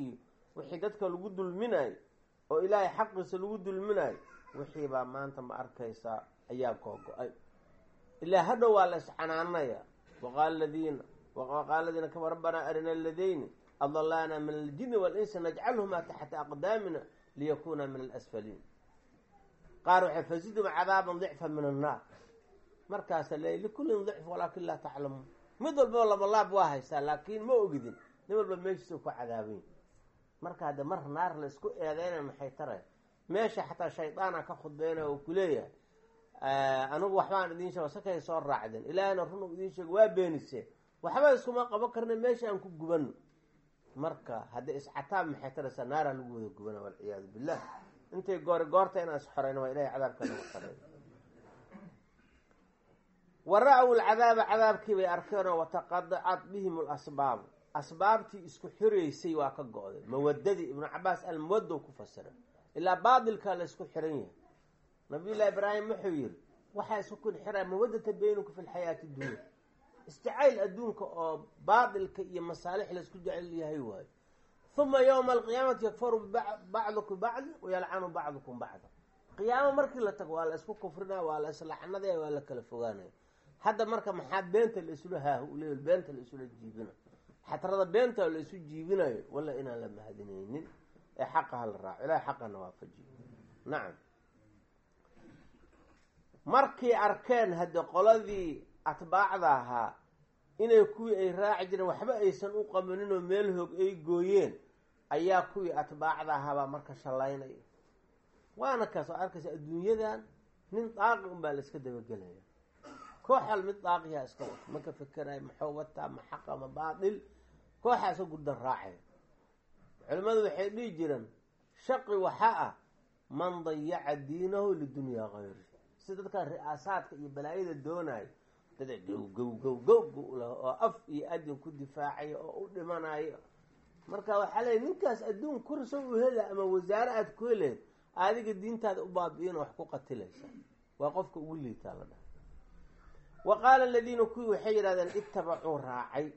wixii dadka lagu dulminayo oo ilaahay xaqiisa lagu dulminayo wixii baa maanta ma arkaysaa ayaa googo-ay ilaa hadhow waa la iscanaanaya waqaala ladiina waqaala ladiina kama rabbanaa arina aladayni adalaana min aljini walinsi najcalhumaa taxta aqdaamina liyakuna min alasfaliin qaar waxay fasidum cadaaban dicfa min annaar markaasa le likullin dicf walaakin laa taclamuun mid walbao labalaab waa haystaa laakiin ma ogidin nin walba meeshiisa ku cadaabayn marka hadde mar naar la isku eedeyna maxay taray meesha xataa shaydaana ka khudbeynaya oo kuleeyahay anigu waxbaan idiin sheego sakay soo raacdeen ilaahayna run u idiin sheego waa beeniseen waxba iskuma qaban karna meesha aan ku gubano marka haddii iscataab maxay taraysaa naaraa lagu wada gubana walciyaadu billah intay goori goorta inaan isxoreyno waa ilahay cadaabka nagu xorey wa ra-w lcadaaba cadaabkii bay arkeenoo wataqadacat bihim lasbaabu asbaabtii isku xireysay waa ka go-day mawadadii ibnu cabaas almawaddow ku fasiray ilaa baatilkaa la isku xiran yahay nabiyullahi ibraahim wuxuu yihi waxaa isku kun xiraa mawadata beynuku fi lxayaati dunya isjacayl adduunka oo baatilka iyo masaalix laisku jecel yahay waayo uma yowma alqiyaamati yakfaru bacdukum bacdi wayalcanu bacdukum bacda qiyaamo markii la tago waa la isku kufrinaya waa la islaxnadaya waa la kala fogaanaya hadda marka maxaa beenta la isula haahule beenta la isula jiibina xatrada beenta la isu jiibinayo walla inaan la mahadinaynin ee xaqa ha la raaco ilahay xaqana waafajiyo nacam markay arkeen hadde qoladii atbaacda ahaa inay kuwii ay raaci jireen waxba aysan u qabanin oo meel hoog ay gooyeen ayaa kuwii atbaacda ahaabaa marka shallaynaya waana kaas oo arkaysa adduunyadan nin daaqi unbaa la iska dabagelaya kooxal mid daaqiyaa iska wata maka fekerayo maxuu wataa ma xaqa ma baatil kooxaa iska gurdan raacaya culimmadu waxay dhihi jireen shaqi waxaa ah man dayaca diinahu lidunyaa kayri si dadkan ri-aasaadka iyo balaayada doonayo dada gow gow gow gow gow lah oo af iyo adin ku difaacaya oo u dhimanayo marka waxaa leeya ninkaas adduun kurso u hela ama wasaare aada ku heleed adiga diintaada u baabi-in wax ku qatilaysa waa qofka ugu liitaa la dhaha wa qaala aladiina kuwii waxay yidhahdeen ittabacuu raacay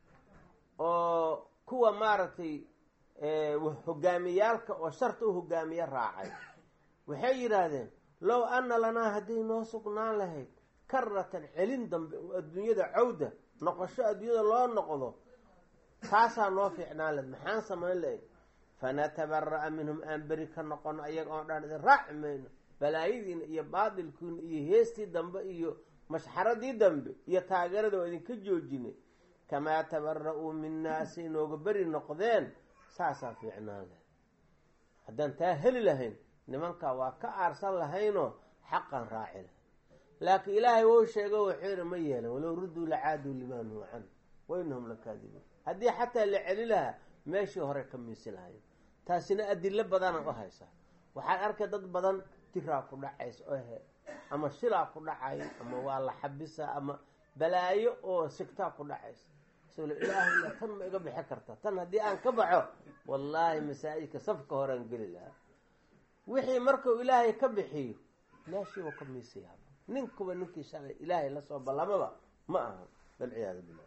oo kuwa maaragtay hogaamiyaalka oo sharta u hogaamiye raacay waxay yidhaahdeen low ana lanaa hadday noo sugnaan lahayd karatan celin dambe oo adduunyada cawda noqosho adduunyada loo noqdo taasaa noo fiicnaan lahayd maxaan samayn lahayd fanatabara'a minhum aan beri ka noqono ayaga oon dhan idin raaci mayno balaayadiina iyo baatilkiina iyo heestii dambe iyo mashxaradii dambe iyo taageerada oo idinka joojinay kamaa tabara-uu minaa say nooga beri noqdeen saasaa fiicnaan lahayd haddaan taa heli lahayn nimankaa waa ka aarsan lahaynoo xaqan raaci lahayn laakiin ilaahay wou sheego wuxuu yihi ma yeelan walow rudduu lacaaduu limaa nuhu can wa inahum lakaadibuun haddii xataa la celi lahaa meeshii hore ka miisi lahayn taasina adilo badana u haysa waxaad arkay dad badan jiraa ku dhacaysa oo he ama shilaa ku dhacayo ama waa la xabisa ama balaayo oo sigtaa ku dhacaysa isagoo ilaahay tan ma iga bixi karta tan haddii aan ka baxo wallaahi masaajidka safka horean geli lahaa wixii markuu ilaahay ka bixiyo meeshiiba ka miisayaa ninkuba ninkii shalay ilaahay lasoo ballamaba ma aha walciyaadu billah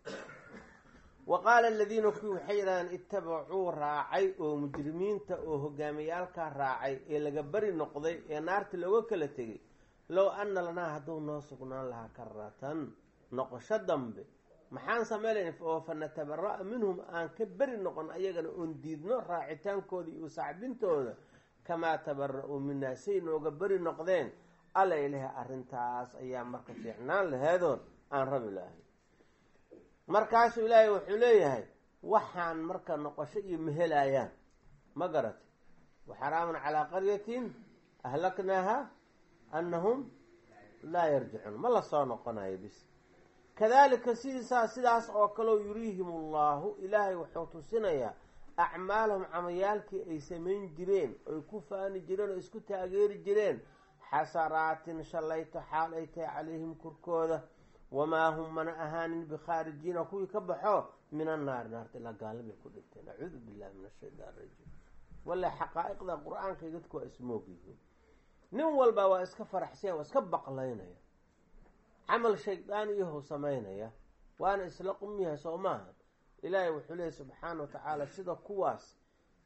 wa qaala aladiina kuwii waxay yidhahdeen ittabacuu raacay oo mujrimiinta oo hogaamiyaalkaa raacay ee laga beri noqday ee naarta looga kala tegay low ana lanaa hadduu noo sugnaan lahaa karatan noqosho dambe maxaan samaylayn oo fa natabara-a minhum aan ka beri noqon ayagana oon diidno raacitaankooda iyo sacbintooda kamaa tabara-uu minaa say nooga beri noqdeen alla ilaha arrintaas ayaa marka fiicnaan laheedoon aan rabi lahay markaasuu ilaahay wuxuu leeyahay waxaan marka noqosho iyo mehelayaan ma garatay waxaraamun calaa qaryatin ahlaknaaha annahum laa yarjicuun ma la soo noqonayo bis kadalika sidiisaa sidaas oo kaleo yuriihim allahu ilaahay wuxuu tusinayaa acmaalahum camayaalkii ay samayn jireen oy ku faani jireen oo isku taageeri jireen xasaraatin shallayto xaal ay tahay calayhim korkooda wamaa hum mana ahaanin bikhaarijiina kuwii ka baxo min annaari naarta ilaa gaalabay ku dhinteen acuudu billahi min ashaytaan rajiim walla xaqaa'iqda qur-aanka dadku waa ismoog yihiin nin walba waa iska faraxsanya waa iska baqlaynaya camal shaydaaniyahu samaynaya waana isla qumyahay soo maaha ilaahay wuxuu leeyay subxaana wa tacaala sida kuwaas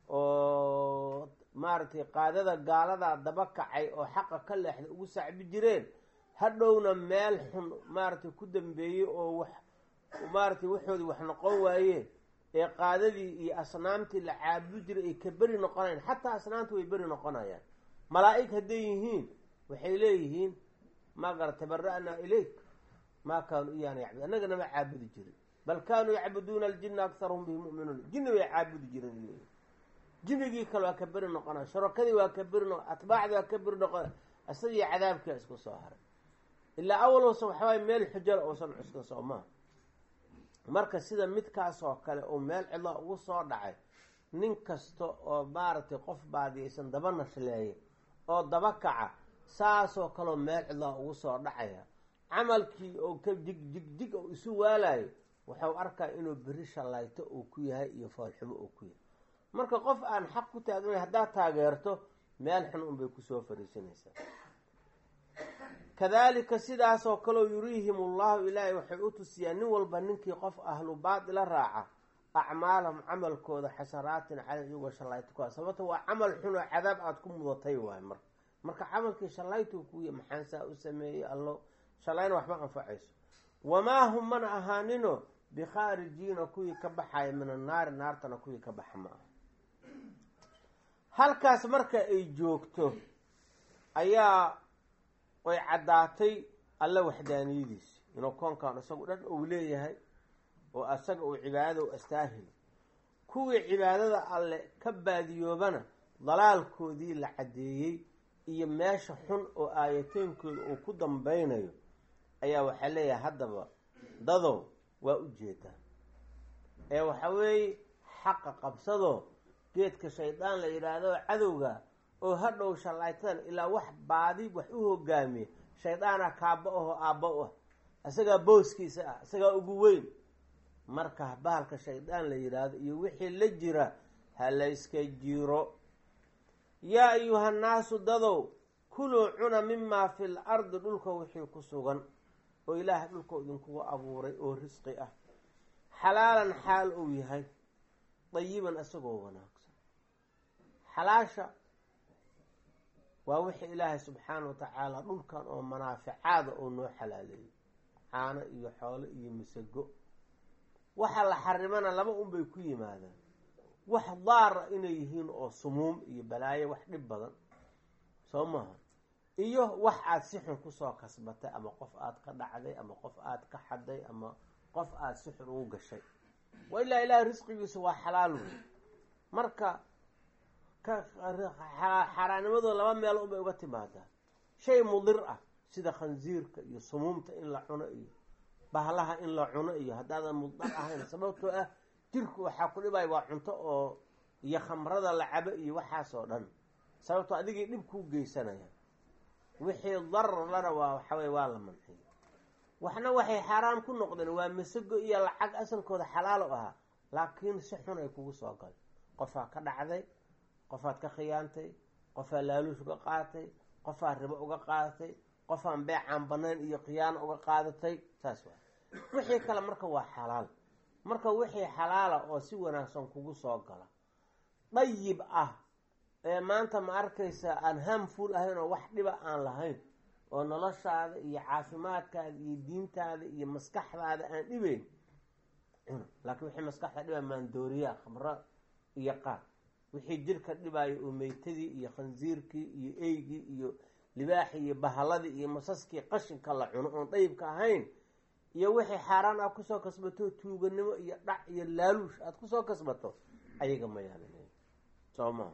oo maaragtay qaadada gaaladaa daba kacay oo xaqa ka leexda ugu sacbi jireen hadhowna meel xun maaragtay ku dambeeyey oo wax maaragtay waxoodii wax noqon waayeen ee qaadadii iyo asnaamtii la caabudi jiray ay ka beri noqonayan xataa asnaamta way beri noqonayaan malaa-ig hadday yihiin waxay leeyihiin maa gara tabara'naa ilayk maa kaanuu iyaana yacbud annaga nama caabudi jirin bal kaanuu yacbuduuna aljina akharuhum bihi mu'minuun jinni bay caabudi jireen leeyihin jinnigii kale waa ka beri noqonaya shurakadii waa ka beri noqo atbaacdii waa ka beri noqonaya isagii cadaabkia isku soo haray ilaa awal uusan waxawaay meel xujala uusan cuskan soo maha marka sida midkaas oo kale uu meel cidla ugu soo dhacay nin kasta oo maaragtay qof baadiyaysan daba nashleeya oo daba kaca saasoo kaleo meel cidlaa ugu soo dhacaya camalkii oo ka jig jig jig oo isu waalayo waxau arkaa inuu beri shallayto uu ku yahay iyo foolxumo uu ku yahay marka qof aan xaq ku taagnayn haddaad taageerto meel xun unbay kusoo fariisanaysaa kadalika sidaasoo kaleo yuriihim ullahu ilaahay waxay u tusiyaan nin walba ninkii qof ahlu baatila raaca acmaalahum camalkooda xasaraatin cala iyagoo shallayto ku sababta waa camal xun oo cadaab aada ku mudatay waay marka marka camalkii shallaytuu kuya maxaan saa u sameeyey allo shallayna waxma anfacayso wamaa hum mana ahaanino bikhaarijiina kuwii ka baxaya min annaari naartana kuwii ka baxa ma aha halkaas marka ay joogto ayaa way caddaatay alle waxdaaniyadiisi inuu koonkan isagu dhan uu leeyahay oo asaga uu cibaadada u astaahilo kuwii cibaadada alle ka baadiyoobana dalaalkoodii la caddeeyey iyo meesha xun oo aayateenkooda uu ku dambeynayo ayaa waxaa leeyahay haddaba dadow waa u jeedaa ee waxa weeye xaqa qabsadoo geedka shaydaan la yidhaahdo cadowga oo hadhow shallaytadan ilaa wax baadi wax u hogaamiya shaydaana kaaba ahoo aabba u ah isagaa booskiisa ah isagaa ugu weyn marka bahalka shaydaan la yidhaahdo iyo wixii la jira ha layska jiro yaa ayuhannaasu dadow kuluu cuna mimaa fil ardi dhulka wixii ku sugan oo ilaahay dhulka idinkugu abuuray oo risqi ah xalaalan xaal uu yahay dayiban isagoo wanaagsan xalaasha waa wixii ilaahay subxaana wa tacaala dhulkan oo manaaficaada oo noo xalaaleeyey caano iyo xoolo iyo misago waxa la xarimana laba unbay ku yimaadaan wax daara inay yihiin oo sumuum iyo balaayo wax dhib badan soo maha iyo wax aada si xun kusoo kasbatay ama qof aada ka dhacday ama qof aada ka xaday ama qof aada si xun ugu gashay wa ilaa ilaahay risqigiisa waa xalaal wey marka xaaraanimadooda laba meel unbay uga timaadaa shay mudir ah sida khansiirka iyo sumuumta in la cuno iyo bahlaha in la cuno iyo haddaadan mudar ahayn sababtoo ah jirku waxaa ku dhibaya waa cunto oo iyo khamrada la cabo iyo waxaasoo dhan sababtoo adigii dhib kuu geysanaya wixii darar lana waa waxawey waa la manciyo waxna waxay xaaraam ku noqdeen waa masago iyo lacag asalkooda xalaalo ahaa laakiin si xun ay kugu soo galay qofaa ka dhacday qofaad ka khiyaantay qofaa laaluush uga qaadatay qofaa ribo uga qaadatay qofaan beecaan banayn iyo khiyaano uga qaadatay saas waa wixii kale marka waa xalaal marka wixii xalaala oo si wanaagsan kugu soo gala dayib ah ee maanta ma arkaysa aan hamful ahayn oo wax dhiba aan lahayn oo noloshaada iyo caafimaadkaada iyo diintaada iyo maskaxdaada aan dhibeyn laakiin wixii maskaxda dhiba maandooriyaa khamro iyo qaad wixii jirka dhibaayo oo meytadii iyo khansiirkii iyo eygii iyo libaaxii iyo bahaladii iyo masaskii qashinka la cuno oon dayibka ahayn iyo wixii xaaraan aad kusoo kasbato tuuganimo iyo dhac iyo laaluush aada kusoo kasbato ayaga ma yaalin soo maha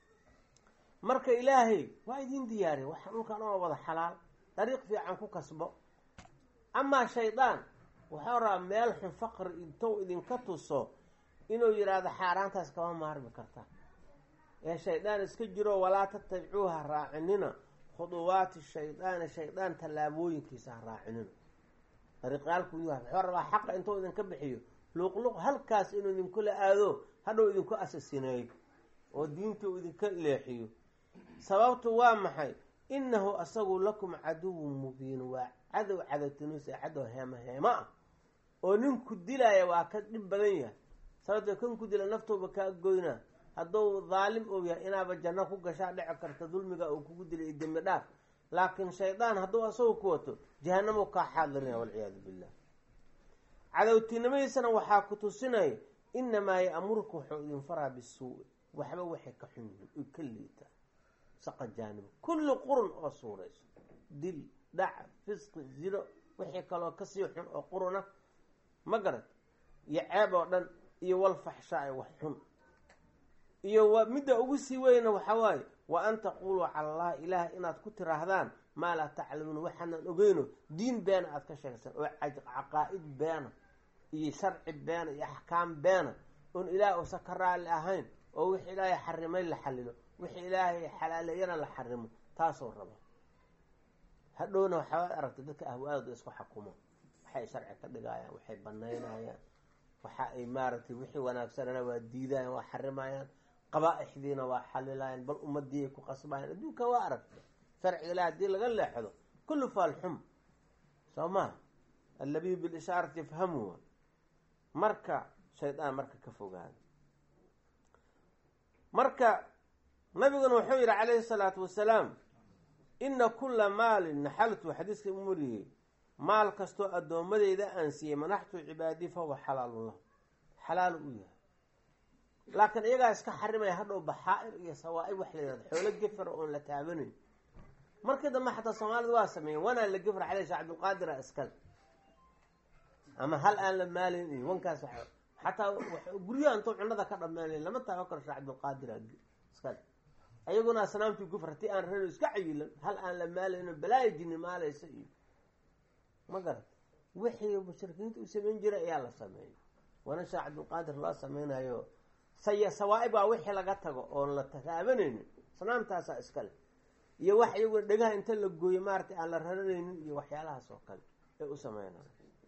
marka ilaahay waa idin diyaariya waxaa dhulkan oo wada xalaal dariiq fiican ku kasbo amaa shaydaan waxau rabaa meel xun faqri intou idinka tuso inuu yidhaahdo xaaraantaas kama maarmi karta ee shaydaan iska jiro walaa tatabicuuha raacinina khuduwaati shaydaani shaydaan tallaabooyinkiisa ha raacinina dariiqyaalku yahay wuxuu rabaa xaqa intuu idinka bixiyo luuqluuq halkaas inuu idinkula aado hadhow idinku asasineeyo oo diinta uu idinka leexiyo sababtu waa maxay innahu asagu lakum caduwun mubiin waa cadow cadowtinuus ee cadow heemo heemo ah oo ninku dilaya waa ka dhib badan yahay sababtoo kan ku dila naftooba kaa goynaa hadduu daalim ou yahay inaaba janno ku gashaa dhici karta dulmiga uu kugu dilay iyo dembi dhaaf laakiin shaydaan hadduu asagu ku wato jahanamo kaa xaadirinaya walciyaadu billah cadowtinimadiisana waxaa ku tusinaya inamaa ya'muruka wuxuu idin faraa bisuu waxba waxay ka xun yihiin oy ka liitaan saqa jaanibo kulli qurun oo suurayso dil dhac fisqi zino wixii kaloo kasii xun oo quruna ma garad iyo ceeb oo dhan iyo walfaxshaa wax xun iyo wa midda ugu sii weyna waxaa waaye wa an taquluu cala allahi ilaah inaad ku tiraahdaan maa laa taclamuun waxaanan ogeyno diin beena aada ka sheegsan oo caqaa-id beena iyo sharci beena iyo axkaam beena oon ilaah uusan ka raalli ahayn oo wixii ilaahay xarimay la xalilo wixii ilaahay xalaaleeyana la xarimo taasoo raba hadhowna waxaad aragtay dadka ahwaadooda isku xakumo waxay sharci ka dhigayaan waxay banaynayaan waxa ay maaragtay wixii wanaagsanana waa diidayaan waa xarimayaan qabaa-ixdiina waa xalilayaan bal ummadii ay ku qasbayaan adduunka waa aragtay sharciga ilaah haddii laga leexdo kullu faalxum soo maha allabiyu bilishaarati yafhamuha marka shaydaan marka ka fogaada marka nabiguna wuxuu yihi calayhi salaatu wasalaam ina kula maalin naxaltu xadiiska u mariyey maal kastoo addoommadeyda aan siiyey manaxtu cibaadii fahuwa xalaalun lahu xalaal u yahay laakiin iyagaa iska xarimaya hadhow baxaa-ir iyo sawaa-ib wax la yihahdo xoolo gefara oon la taabanayn markii dambe xataa soomaalida waa sameeyeen wanaa la gefra caley shee cabdilqaadira iskale ama hal aan la maalayn iyo wankaas wa xataa guryaha intuu cunada ka dhameenay lama taago karo shee cabdilqaadira iskale ayaguna asnaamtii gufra ti aan rano iska cayilan hal aan la maalayno balaayo jini maalaysa iyo ma garat wixii mushrikiinta u samayn jiray ayaa la sameeyay waana sheekh cabdilqaadir loo sameynayo saya sawaa-ib waa wixii laga tago oon la taabanaynin asnaamtaasaa iskale iyo wax iyaguna dhegaha inta la gooyo maaratay aan la raranaynin iyo waxyaalahaas oo kale ay u sameynayo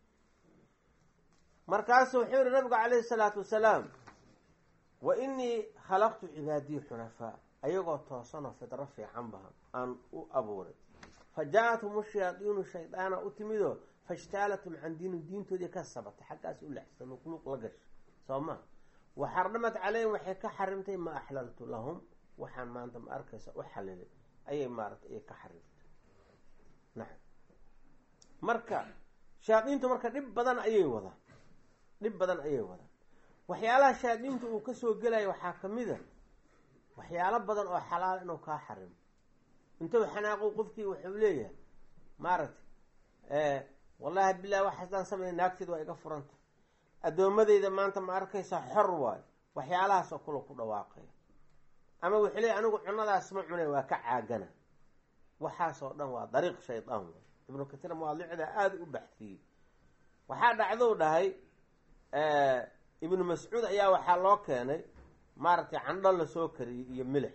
markaasu wuxuu yihi nabigu calayhi salaatu wasalaam wa inii khalaqtu cibaadiyi xunafaa ayagoo toosanoo fidro fiican baha aan u abuuray fa jaa-athum shayaadiinu shaydaana u timidoo fashtaalatum can diinin diintoodii ka sabatay xaggaas u lexsa luqluuq la gasha soo maa wa xarnamat caleyhim waxay ka xarimtay ma axlaltu lahum waxaan maanta ma arkaysa u xalilay ayay maaratay ay ka xarimtay nacam marka shayaadiintu marka dhib badan ayay wadaan dhib badan ayay wadaan waxyaalaha shayaadiinta uu kasoo gelaya waxaa kamid a waxyaalo badan oo xalaal inuu kaa xarimo intuu xanaaqo qofkii wuxuu leeyahay maaragtay wallahi bilahi wax haddaan samey naagteeda waa iga furanta addoommadeyda maanta ma arkaysa xor waayo waxyaalahaasoo kula ku dhawaaqaya ama wuxuu leeyahy anigu cunadaas ma cunay waa ka caagana waxaasoo dhan waa dariiq shaydaan waay ibnu katiir mawaadicda aada u baxsiyey waxaa dhacdou dhahay ibnu mascuud ayaa waxaa loo keenay maaragtay candho lasoo kariyey iyo milix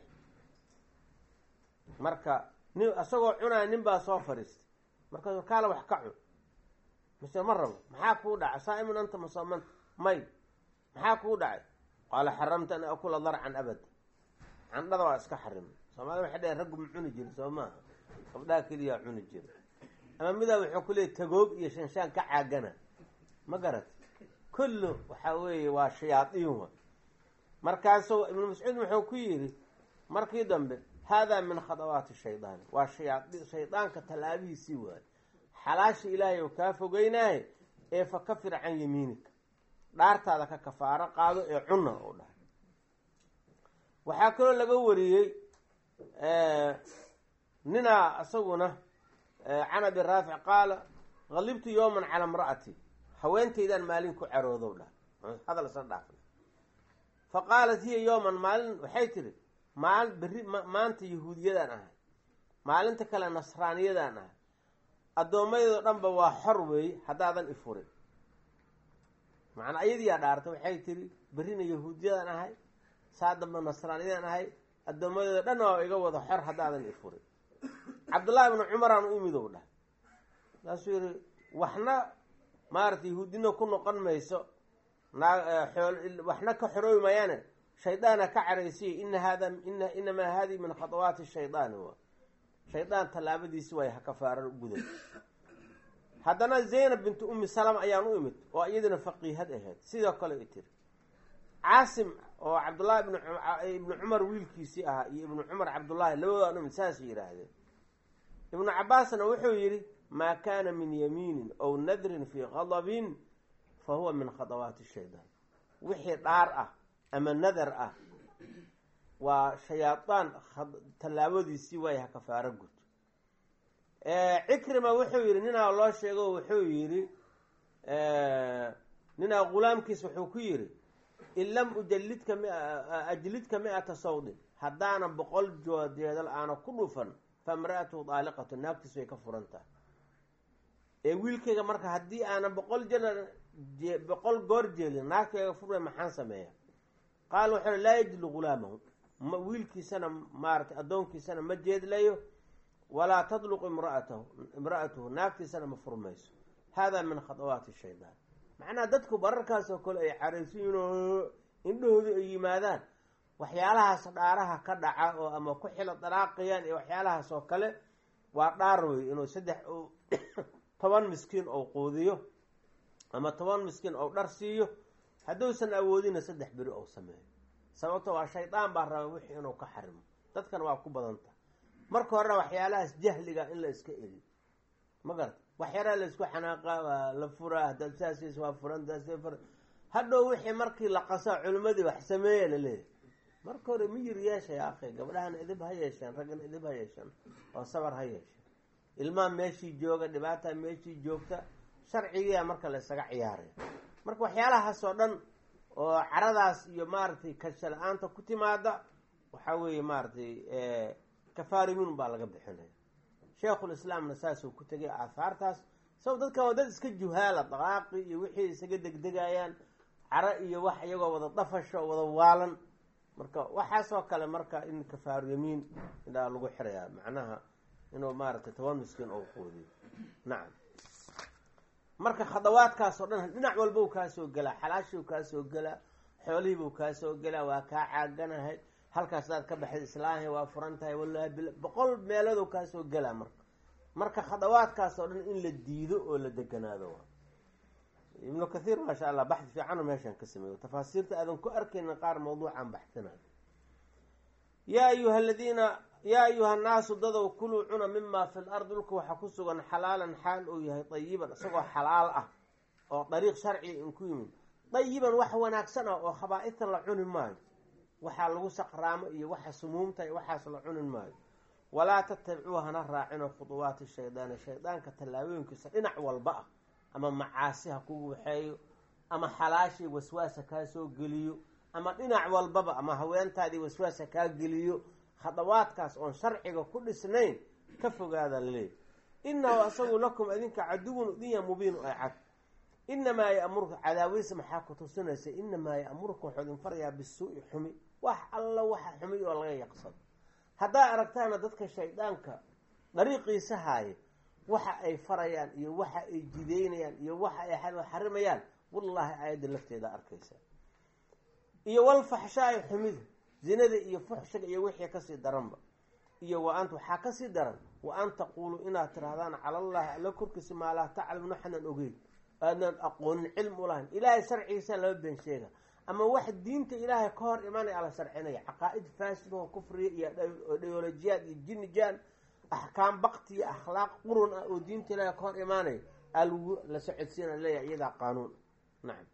marka nin isagoo cunaya nin baa soo fadhiistay markaasu kaala wax ka cun mise ma rabo maxaa kuu dhacay saa-imun anta musamanta may maxaa kuu dhacay qaala xaramta an akula darcan abad candhada waa iska xarimay soomaalida waxay dhaheen raggu ma cuni jiri soo maaha gabdhaha keliyaa cuni jira ama midaa wuxuu ku leeyay tagoog iyo shanshaan ka caagana ma garat kullu waxaa weeye waa shayaadiin wa markaasuu ibnu mascuud wuxuu ku yidhi markii dambe haadaa min khadawaati shaydaani waa shayaa shaydaanka tallaabihiisii waayo xalaasha ilaahay oo kaa fogeynaaye ee fa kafir can yamiinika dhaartaada ka kafaaro qaado ee cunna u dhahay waxaa kaloo laga wariyey ninaa isaguna can abi raafic qaala qalibtu yowman calaa imra'ati haweentaydaan maalin ku caroodow dhahay hadal isla dhaafna fa qaalat hiya yowman maalin waxay tihi maal berri maanta yahuudiyadaan ahay maalinta kale nasraaniyadaan ahay addoommadeedoo dhanba waa xor weeye haddaadan ifurin macnaa ayadiyaa dhaartay waxay tihi berrina yahuudiyadaan ahay saa damba nasraaniyadaan ahay addoommadeedo dhanna waa iga wada xor haddaadan ifurin cabdullaahi ibnu cumaraan u imid ou dhahay saasuu yihi waxna maaragtay yahuudina ku noqon mayso waxna ka xoroobi mayaane shaydaana ka caraysiya ina hada ina inamaa hadihi min khadawaati shaydaani wa shaydaan tallaabadiisi waay ha kafaara guday haddana zaynab bintu ummi salama ayaan u imid oo iyadana faqiihad ahayd sidoo kale i tiri caasim oo cabdullahi ibn ibnu cumar wiilkiisii ahaa iyo ibnu cumar cabdullaahi labadoo dham saasay yidhaahdeen ibnu cabaasna wuxuu yidhi maa kaana min yamiinin ow nadrin fii qadabin fa huwa min khadawaati shaydaan wixii dhaar ah ama nadar ah waa shayaadaan tallaabadiisii waay ha kafaaro gud cikrima wuxuu yidhi ninaa loo sheego wuxuu yidhi ninaa ghulaamkiis wuxuu ku yidhi in lam ujalidka ajlidka mi-ata sawdin haddaana boqol joodeedal aana ku dhufan fa imra'atuhu daaliqatu naagtiis way ka furan tahay ee wiilkayga marka haddii aana boqol jel boqol goor jeelin naagtayga furwe maxaan sameeya qaal wuxuu laa yajlu ghulaamahu wiilkiisana maaratay addoonkiisana ma jeedlayo walaa tadluqu imraatahu imra'atuhu naagtiisana ma furmayso hada min khadawaati shaydaan macnaha dadku bararkaasoo kale ay caraysiyiin oo indhahoodu ay yimaadaan waxyaalahaas dhaaraha ka dhaca oo ama ku xilo daraaqayaan iyo waxyaalahaas oo kale waa dhaar wey inuu saddex toban miskiin ou quudiyo ama toban miskiin ou dhar siiyo hadduusan awoodina saddex beri ou sameeyo sababto waa shaydaan baa raba wixii inuu ka xarimo dadkan waa ku badanta marka horena waxyaalahaas jahliga in la iska eriyo ma garata waxyaraa la isku xanaaqa waa la furaa haddaad saasiis waa furan fur hadhow wixii markii la qasaa culimmadii wax sameeya laleeyahay marka hore miyir yeesha ya akhi gabdhahana idib ha yeesheen raggana idib ha yeesheen oo sabar ha yeesheen ilmaha meeshii jooga dhibaataa meeshii joogta sharcigiia marka la isaga ciyaaraya marka waxyaalahaas oo dhan oo caradaas iyo maaragtay kasha la-aanta ku timaada waxaa weeye maaragtay kafaarimin baa laga bixinaya sheikhulislaamna saasuu ku tegay aahaartaas sabab dadkan waa dad iska juhaala daqaaqi iyo wixii isaga degdegayaan caro iyo wax iyagoo wada dafasho oo wada waalan marka waxaasoo kale marka in kafaaru yamiin inaa lagu xirayaa macnaha inuu maaragtay toban miskiin ou quudiyo nacam marka khadawaadkaasoo dhan dhinac walbau kaa soo gelaa xalaashiu kaa soo gelaa xoolihiibuu kaa soo gelaa waa kaa caaganahay halkaas daad ka baxay islaahi waa furan tahay wallahi bil boqol meeloodou kaa soo gelaa marka marka khadawaadkaasoo dhan in la diido oo la deganaado waa ibnu kathiir maasha allah baxdi fiicano meeshaan ka sameeyo tafaasiirta aadan ku arkaynin qaar mawduucan baxsinayo yaa ayuha aladiina yaa ayuha annaasu dadow kuluu cuna mima fi lardi dhulka waxaa ku sugan xalaalan xaal uu yahay dayiban isagoo xalaal ah oo dariiq sharciga in ku yimid dayiban wax wanaagsan ah oo khabaa-ita la cuni maayo waxaa lagu saqraamo iyo waxa sumuumta iyo waxaas la cunin maayo walaa tatabicuu hana raacino khuduwaati shaydaani shaydaanka tallaabooyinkiisa dhinac walba ah ama macaasi ha kugu waxeeyo ama xalaashii waswaasa kaa soo geliyo ama dhinac walbaba ama haweentaadii waswaasa kaa geliyo khadawaadkaas oon sharciga ku dhisnayn ka fogaada laleeyahy inahu asagu lakum idinka caduwun idinya mubiin ay cad inamaa yamurka cadaawadiisa maxaa ku tusinaysa inamaa ya'muruka wuxuu idin farayaa bisuu'i xumi wax alla waxa xumi oo laga yaqsado haddaa aragtaana dadka shaydaanka dariiqiisa haaya waxa ay farayaan iyo waxa ay jideynayaan iyo waxa ay xarimayaan wallaahi aayadda lafteeda arkaysa iyo walfaxshaai xumida zinada iyo fuxshiga iyo wixii kasii daranba iyo wa ant waxaa kasii daran wa an taquuluu inaad tirahdaan cala allahi alla korkiisa maa laa taclamun waxanan ogeyn aadnaan aqoonin cilm u lahayn ilaahay sharcigiisa lama been sheega ama wax diinta ilaahay ka hor imanaya ala sharcinaya caqaa-id faasido kufriya iyo ideolojiyaad iyo jinijaan axkaam bakti iyo akhlaaq qurun ah oo diinta ilaahay ka hor imaanaya algu la socodsiina leeyahay iyadaa qaanuun nacam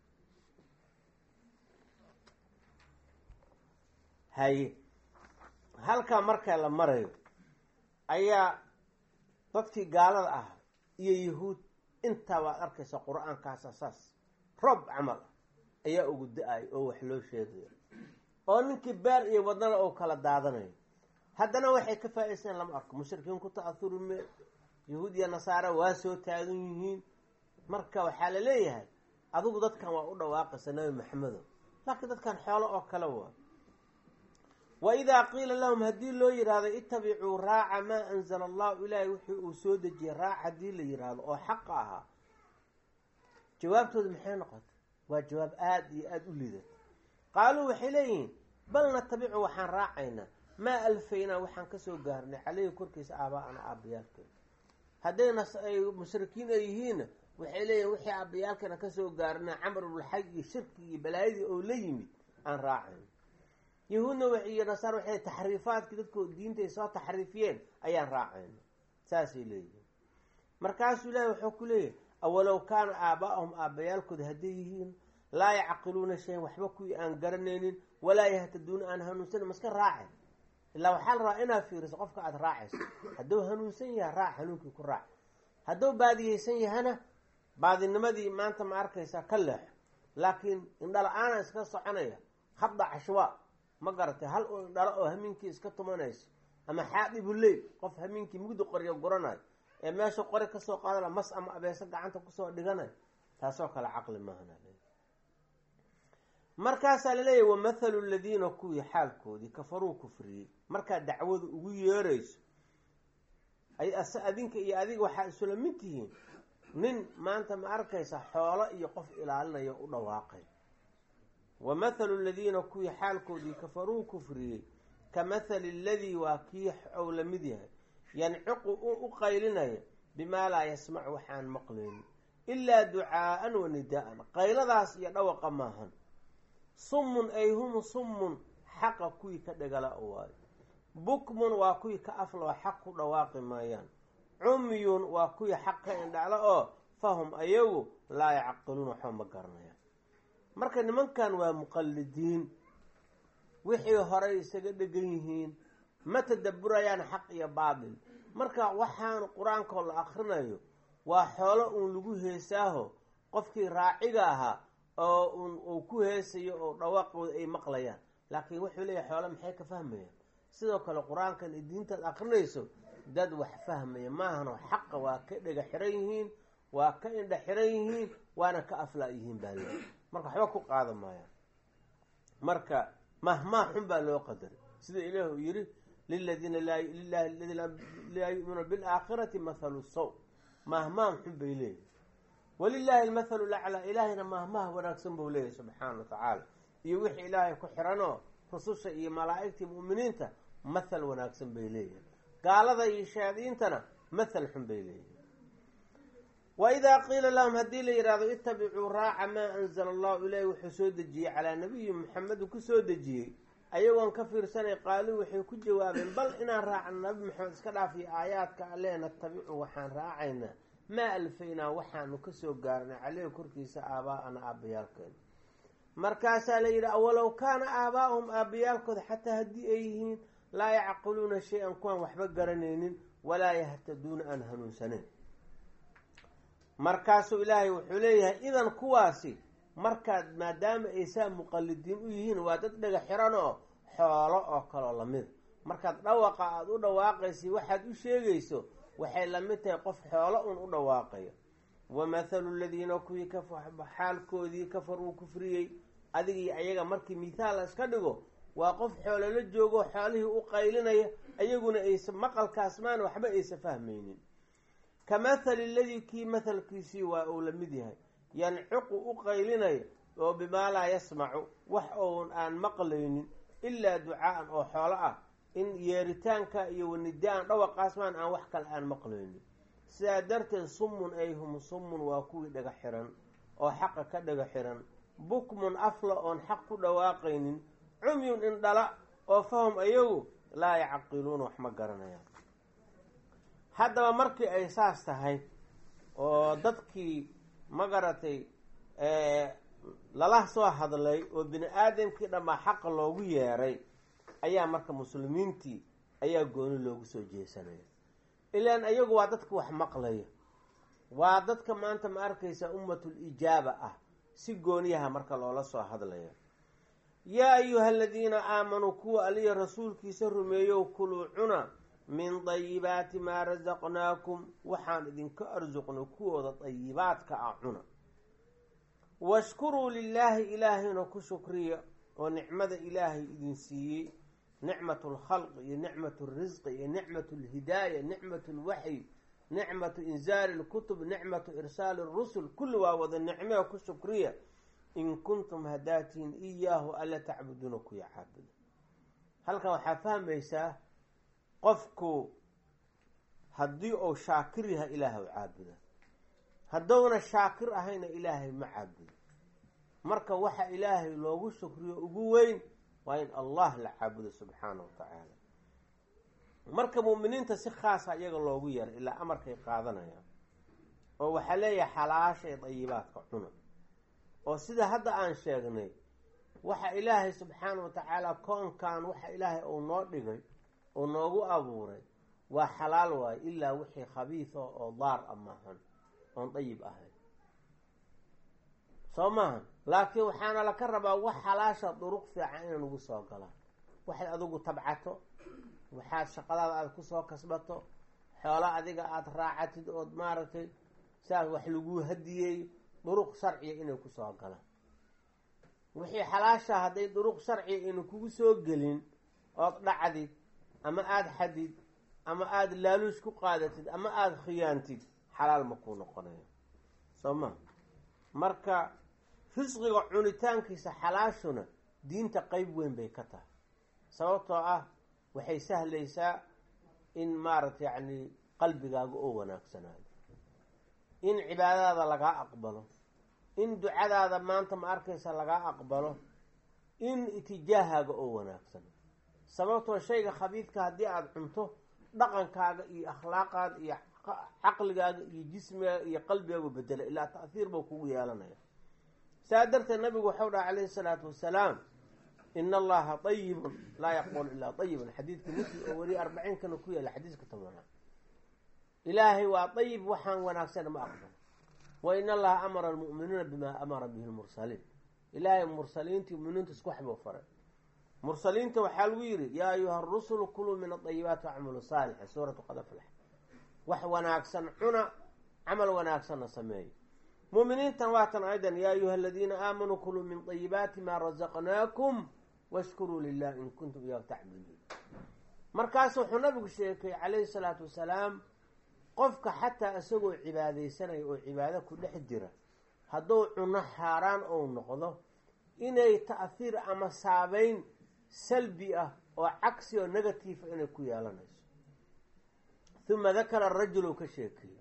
haye halkaa marka la marayo ayaa dadkii gaalada ah iyo yahuud intaa waad arkaysa qur-aankaasa saas roob camal ah ayaa ugu da-ay oo wax loo sheegaya oo ninkii beer iyo wadnada oo kala daadanayo haddana waxay ka faa-iysteen lama arko mushrikiin ku ta-ahuri mee yahuud iyo nasaara waa soo taagan yihiin marka waxaa la leeyahay adigu dadkan waa u dhawaaqaysa nabi maxamedo laakiin dadkan xoolo oo kale waa wa idaa qiila lahum haddii loo yidhaahdo itabicuu raaca maa anzala allahu ilaahay wixii uu soo dejiyey raac haddii la yidhaahdo oo xaqa ahaa jawaabtooda maxay noqotay waa jawaab aada iyo aada u liidata qaaluu waxay leeyihiin bal natabicu waxaan raacaynaa maa alfaynaa waxaan kasoo gaarnay caleyhi korkiisa aabaa-ana aabbayaalkeena haddayna ay mushrikiin ay yihiinna waxay leeyihin wixii aabbayaalkeena kasoo gaarnay camar ibulxaj iyo shirki iyo balaayadii oo la yimid aan raacayn yahuudna iyo nasaar waxay taxriifaadkii dadku diinta ay soo taxriifiyeen ayaan raacayna saasay leeyihin markaasuu ilaahi wuxuu ku leeyahay awalow kaana aaba'ahum aabbayaalkooda hadday yihiin laa yacqiluuna shayan waxba kuwii aan garanaynin walaa yahtaduuna aan hanuunsanin maska raacay ilaa waxaa la rabaa inaad fiiriso qofka aada raacayso hadduu hanuunsan yaha raac hanuunkii ku raac hadduu baadiyeysan yahana baadinimadii maanta ma arkaysaa ka leexo laakiin indhala-aana iska soconaya habda cashwaa ma garatay hal u indhalo oo hamiinkii iska tumanayso ama xaadibuleyl qof hamiinkii mugdi qoryo guranayo ee meesha qori kasoo qaadana mas ama abeeso gacanta kusoo dhiganayo taasoo kale caqli maahana markaasaa laleeyahy wamathalu ladiina kuwii xaalkoodii kafaruu kufriyey markaad dacwadu ugu yeerayso adinka iyo adiga waxaa isula mid tihiin nin maanta ma arkaysa xoolo iyo qof ilaalinayo u dhawaaqay wa mathalu ladiina kuwii xaalkoodii kafaruu kufriyey ka mathali ladii waa kii ou la mid yahay yanciqu u qaylinaya bimaa laa yasmacu waxaan maqlaynin ilaa ducaa'an wa nidaa'an qayladaas iyo dhawaqa maahan summun ay hum summun xaqa kuwii ka dhagala waayo bukmun waa kuwii ka afloo xaq ku dhawaaqi maayaan cumyun waa kuwii xaq ka indhaclo oo fahum ayagu laa yacqiluun waxba ma garanayaan marka nimankan waa muqallidiin wixii horay isaga dhegan yihiin ma tadaburayaan xaq iyo baatil marka waxaan qur-aankoo la akrinayo waa xoolo uun lagu heesaaho qofkii raaciga ahaa oo uu ku heesayo oo dhawaaqooda ay maqlayaan laakiin wuxuu leeyahay xoolo maxay ka fahmayaan sidoo kale qur-aankan i diintaad akrinayso dad wax fahmaya maahano xaqa waa ka dhega xiran yihiin waa ka indha xiran yihiin waana ka aflaa yihiin baa le marka waxba ku qaada maayaan marka mahmaa xun baa loo qadaray sida ilaah uu yihi liladiina lilahi ladiina laa yu'minuuna bilaakhirati mathalu saw mahmaam xun bay leeyihin walilaahi almathalu laclaa ilaahayna mahmaha wanaagsan buu leeyahay subxaana wa tacaala iyo wixii ilaahay ku xiranoo rususha iyo malaa'igtii mu'miniinta mathal wanaagsan bay leeyihin gaalada iyo shayaadiintana mathal xun bay leeyihin wa idaa qiila lahum haddii la yidhahdo itabicuu raaca maa anzala allahu ilaahi wuxuu soo dejiyey calaa nabiyi maxamedin ku soo dejiyey ayagoon ka fiirsanay qaaluu waxay ku jawaabeen bal inaan raacno nabi maxamed iska dhaafiyo aayaadka alle natabicu waxaan raacaynaa maa alfaynaa waxaanu kasoo gaarnay caleyhi korkiisa aabaa'ana aabbayaalkeena markaasaa la yidhi awalow kaana aabaa'uhum aabbayaalkooda xataa haddii ay yihiin laa yacqiluuna shay-an kuwaan waxba garanaynin walaa yahtaduuna aan hanuunsanayn markaasuu ilaahay wuxuu leeyahay idan kuwaasi markaad maadaama ay saa muqalidiin u yihiin waa dad dhega xiran oo xoolo oo kaloo lamida markaad dhawaqa aada u dhawaaqaysa waxaad u sheegayso waxay lamid tahay qof xoolo un u dhawaaqayo wa mathalu ladiina kuwii xaalkoodii kafaruu kufriyey adigii ayaga markii mithaal la iska dhigo waa qof xoolo la joogo xoolihii u qaylinaya ayaguna aysa maqalkaas maan waxba aysa fahmaynin ka mathali ladii kii mathalkiisii waa uu la mid yahay yanciqu u qaylinaya oo bimaa laa yasmacu wax oon aan maqlaynin ilaa ducaa'an oo xoolo ah in yeeritaanka iyo wanidaan dhawaqaas maan aan wax kale aan maqlaynin sidaa darteed summun ay hum summun waa kuwii dhaga xiran oo xaqa ka dhaga xiran bukmun afla oon xaq ku dhawaaqaynin cumyun indhala oo fahum ayagu laa yacqiluuna wax ma garanayaan haddaba markii ay saas tahay oo dadkii ma garatay lala soo hadlay oo bini aadamkii dhammaa xaqa loogu yeeray ayaa marka muslimiintii ayaa gooni loogu soo jeesanaya ilaan ayagu waa dadka wax maqlaya waa dadka maanta ma arkaysa ummatul ijaaba ah si gooniyaha marka loola soo hadlaya yaa ayuha aladiina aamanuu kuwa aliya rasuulkiisa rumeeyow kuluu cuna min dayibaati maa rasaqnaakum waxaan idinka arsuqnay kuwooda dayibaadka ah cuna washkuruu lilaahi ilaahayna ku shukriya oo nicmada ilaahay idin siiyey nicmatu lkhalqi iyo nicmatu lrisqi iyo nicmatu lhidaaya nicmatu lwaxyi nicmatu inzaali lkutub nicmatu irsaali rusul kulli waa wada nicmee ku shukriya in kuntum hadaatiin iyaahu alla tacbuduuna kuya caabuda halkan waxaa fahmaysaa qofku haddii uu shaakir yahay ilaahay u caabuda hadduuna shaakir ahayna ilaahay ma caabudo marka waxa ilaahay loogu shukriyo ugu weyn waa in allah la caabudo subxaana wa tacaala marka mu'miniinta si khaasa iyaga loogu yeeray ilaa amarkay qaadanayaan oo waxaa leeyahay xalaasha ee dayibaadka cuna oo sida hadda aan sheegnay waxa ilaahay subxaana wa tacaala koonkan waxa ilaahay uu noo dhigay oo noogu abuuray waa xalaal waayo ilaa wixii khabiisa oo daar a maahan oon dayib ahayn soo maaha laakiin waxaana laka rabaa wax xalaasha duruq fiican inay nagu soo galaan waxay adigu tabcato waxaad shaqadaada aada kusoo kasbato xoolo adiga aada raacatid ood maaragtay saas wax laguu hadiyeeyo duruq sharciya inay kusoo galaan wixii xalaasha hadday duruq sharciya ayna kugu soo gelin ood dhacdid ama aada xadid ama aada laaluus ku qaadatid ama aada khiyaantid xalaal ma kuu noqonayo soo ma marka risqiga cunitaankiisa xalaashuna diinta qeyb weyn bay ka tahay sababtoo ah waxay sahlaysaa in maaragta yacni qalbigaaga oo wanaagsanaado in cibaadadaada lagaa aqbalo in ducadaada maanta ma arkaysa lagaa aqbalo in itijaahaaga oo wanaagsan sababtoo shayga khabiidka haddii aada cunto dhaqankaaga iyo akhlaaqaada iyo caqligaaga iyo jismigaaga iyo qalbigaagu bedela ilaa ta'hiir buu kugu yeelanaya saa darteed nabigu waxau dhaha calayhi salaatu wasalaam in allaha ayibun laa yaqbulu ilaa ayiban xadiidka muslim oo weli arbaciinkana ku yaala xadiiska tobanaad ilaahay waa ayib waxaan wanaagsan ma aqbalo wa in allaha amara almu'miniina bimaa amara bihi lmursaliin ilaahay mursaliintii muminiinta isku waxbuu faray mursaliinta waxaa lagu yidhi yaa ayuha arusulu kuluu min adayibaati wacmalu saalixa suuratu qad aflax wax wanaagsan cuna camal wanaagsanna sameeyo muuminiintan waatan aydan yaa ayuha aladiina aamanuu kuluu min ayibaati maa razaqnaakum washkuruu lilah in kuntum iyahu tacbuduun markaas wuxuu nabigu sheekay calayhi salaatu wasalaam qofka xataa isagoo cibaadaysanaya oo cibaado ku dhex jira hadduu cuno xaaraan ou noqdo inay ta'hiir ama saabeyn salbi ah oo cagsi oo negatiifa inay ku yeelanayso uma dakara rajulu ka sheekeeyey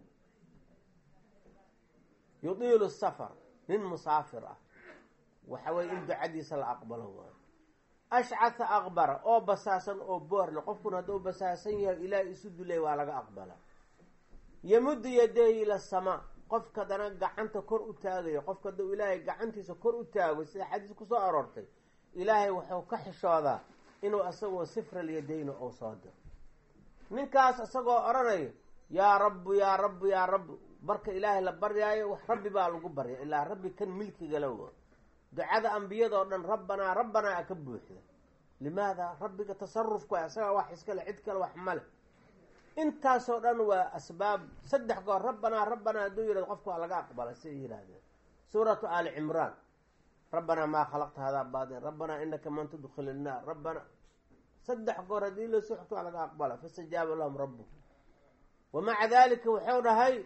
yudiilu safar nin musaafir ah waxa weye in ducadiisa la aqbalo waayo ashcatha aqbara oo basaasan oo boorle qofkuna hadduu basaasan yahay ilaahay isu dulay waa laga aqbala yamuddu yadehi ila asamaa qofka dana gacanta kor u taagayo qofka hadduu ilaahay gacantiisa kor u taago sida xadiis kusoo aroortay ilaahay wuxuu ka xishoodaa inuu isagoo sifral yadayna ou soo diro ninkaas isagoo odhanayo yaa rabbu yaa rabbu yaa rabbu marka ilaahay la baryaayo wax rabbi baa lagu barya ilaa rabbi kan milkigala wo ducada ambiyadoo dhan rabbanaa rabbanaa a ka buuxda limaada rabbiga tasarufka isagaa wax iskale cid kale wax male intaasoo dhan waa asbaab saddex goor rabbanaa rabbanaa hadduu yihahdo qofka waa laga aqbala siay yidhaahdeen suuratu aali cimraan rabbanaa maa khalaqta hadaa baadin rabbanaa inaka man tudkhil innaar rabbanaa saddex goor haddii la soxto waa laga aqbala fastajaaba lahum rabbu wamaca dalika wuxuu dhahay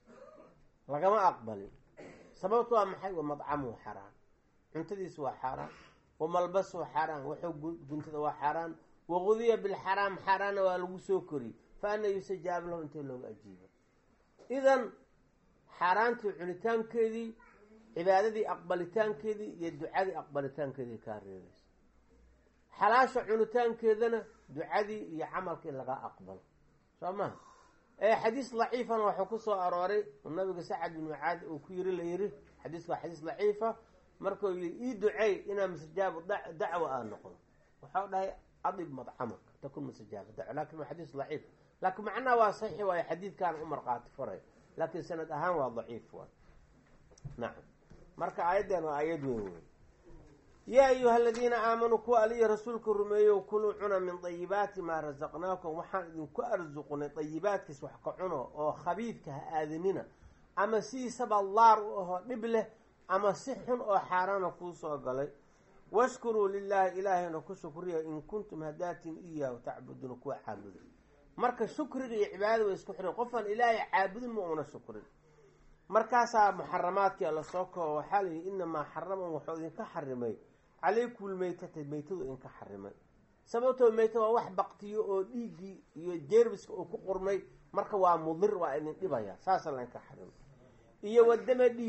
lagama aqbalin sababtu waa maxay wa madcamuhu xaaraan cuntadiisu waa xaaraan wa malbasuhu xaaraan wuxuu guntada waa xaaraan waqudiya bilxaraam xaaraanna waa lagu soo koriyey fa ana yustajaab lahu intee looga ajiibo idan xaaraantii cunitaankeedii cibaadadii aqbalitaankeedii iyo ducadii aqbalitaankeedii kaa reebaysa xalaasha cunitaankeedana ducadii iyo camalkii laga aqbalo soo maha xadiis daciifana waxuu ku soo arooray nabiga sacad bin mucaad uu ku yiri la yiri xadiisku waa xadiis daciifa markuu yiri ii ducey inaa mustajaabu dacwa aa noqdo waxau dhahay adib madcamaka takun mustajaaba dacwa lakin waa xadiis daciif laakiin macnaha waa saxiix waayo xadiidkaan u marqaati faray laakiin sanad ahaan waa daciif waay nacam marka aayaddan waa aayad weyn wey yaa ayuha aladiina aamanuu kuwa aliya rasuulka rumeeyo kuluu cuna min dayibaati maa rasaqnaakum waxaan idinku arsuqnay dayibaadkiis wax ka cuno oo khabiidka ha aadanina ama sidiisaba laar u ahoo dhib leh ama si xun oo xaaraana kuu soo galay washkuruu lilaahi ilaahayna ku shukriya in kuntum hadaatin iyaahu tacbuduuna kuwa caabuda marka shukriga iyo cibaadada way isku xiran qofaan ilaahay caabudin ma una shukrin markaasaa muxaramaadkii alla soo koobo waxaa layihi inamaa xaraman waxuu idinka xarimay calaykum lmeytata meytadu idinka xarimay sababtoo meyta waa wax baktiyo oo dhiiggii iyo jeerbiska uu ku qurmay marka waa mudir waa idin dhibaya saasa laydinka xarimay iyo wadama dhiiggi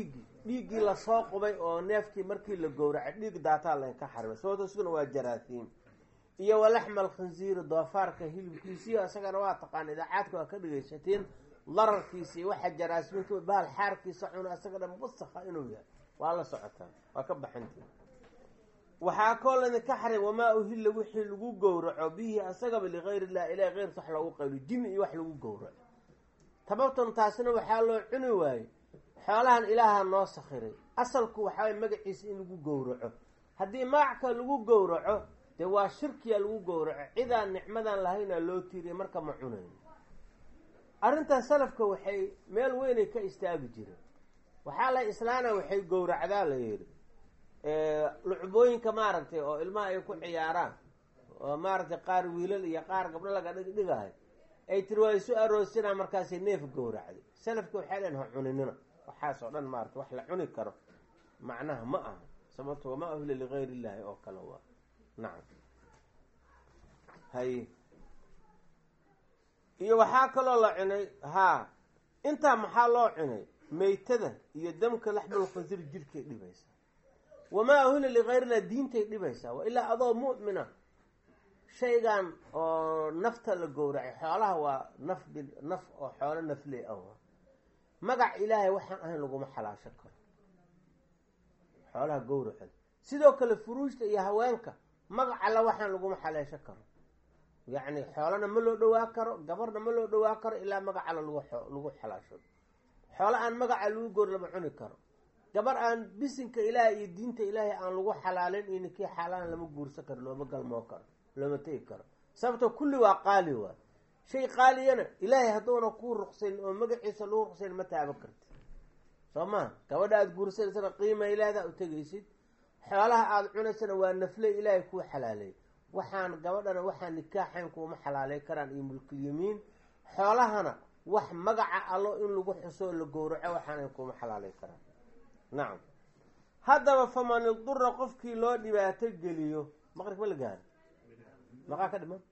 dhiiggii lasoo qubay oo neefkii markii la gowracay dhiig daataa laynka xarimay sababto isaguna waa jaraasiim iyo walaxma alkhinsiiri doofaarka hilibkiisiyo isagana waa taqaan idaacaadka waa ka dhegaysateen dararkiisa iyo waxa jaraasminka bahal xaarkiisa cuna isaga dhan wasakha inuu yahay waa la socotaa waa ka baxantii waxaa koo laydinka xarim wamaa uhilla wixii lagu gowraco bihi asagaba ligayr illah ilahi keyrka wax loogu qaylo jimi iyo wax lagu gowraco tababtan taasina waxaa loo cuni waayey xoolahan ilaaha noo sakhiray asalku waxaaway magaciisa in lagu gowraco haddii magacka lagu gowraco dee waa shirkiya lagu gowraco cidaan nicmadan lahaynaa loo tiiriya marka ma cunayn arrintan salafka waxay meel weynay ka istaagi jireen waxaa la islaana waxay gowracdaa la yidhi lucbooyinka maaragtay oo ilmaha ay ku ciyaaraan oo maaragtay qaar wiilal iyo qaar gabdho laga dhigdhigahay ay tiri waa isu aroosinaa markaasay neef gowracday salafka waxay leen ha cuninina waxaas oo dhan maarata wax la cuni karo macnaha ma aha sababto wamaa uhila ligayr illaahi oo kale waa nacam hay iyo waxaa kaloo la cunay haa intaa maxaa loo cunay meytada iyo damka laxmul khansir jirhkay dhibaysaa wamaa uhila ligayrillah diintay dhibaysaa waa ilaa adoo mu'mina shaygan oo nafta la gowracay xoolaha waa naf bi naf oo xoolo nafley ah magac ilaahay waxaan ahayn laguma xalaasho karo xoolaha gowracooda sidoo kale furuujta iyo haweenka magac alla waxaan laguma xaleesho karo yacni xoolana ma loo dhawaa karo gabarna ma loo dhawaa karo ilaa magac alla lagu lagu xalaasho xoolo aan magaca lagu goor lama cuni karo gabar aan bisinka ilaahay iyo diinta ilaahay aan lagu xalaalin iyo ninkii xaalaan lama guursan karo looma galmoo karo looma tegi karo sababto kulli waa qaali waay shay qaaliyana ilaahay hadduuna kuu ruqsayn oo magaciisa lagu ruqsayn ma taaban karti soo maa gabadha aada guursanaysana qiima ilaahda u tegaysid xoolaha aada cunaysana waa nafle ilaahay kuu xalaaleey waxaan gabadhana waxaan nikaaxayn kuuma xalaalay karaan iyo mulkulyamiin xoolahana wax magaca allo in lagu xuso la gowraco waxaana kuuma xalaalay karaan nacam haddaba faman idura qofkii loo dhibaato geliyo maqrib ma la gaaro maqaa ka dhiman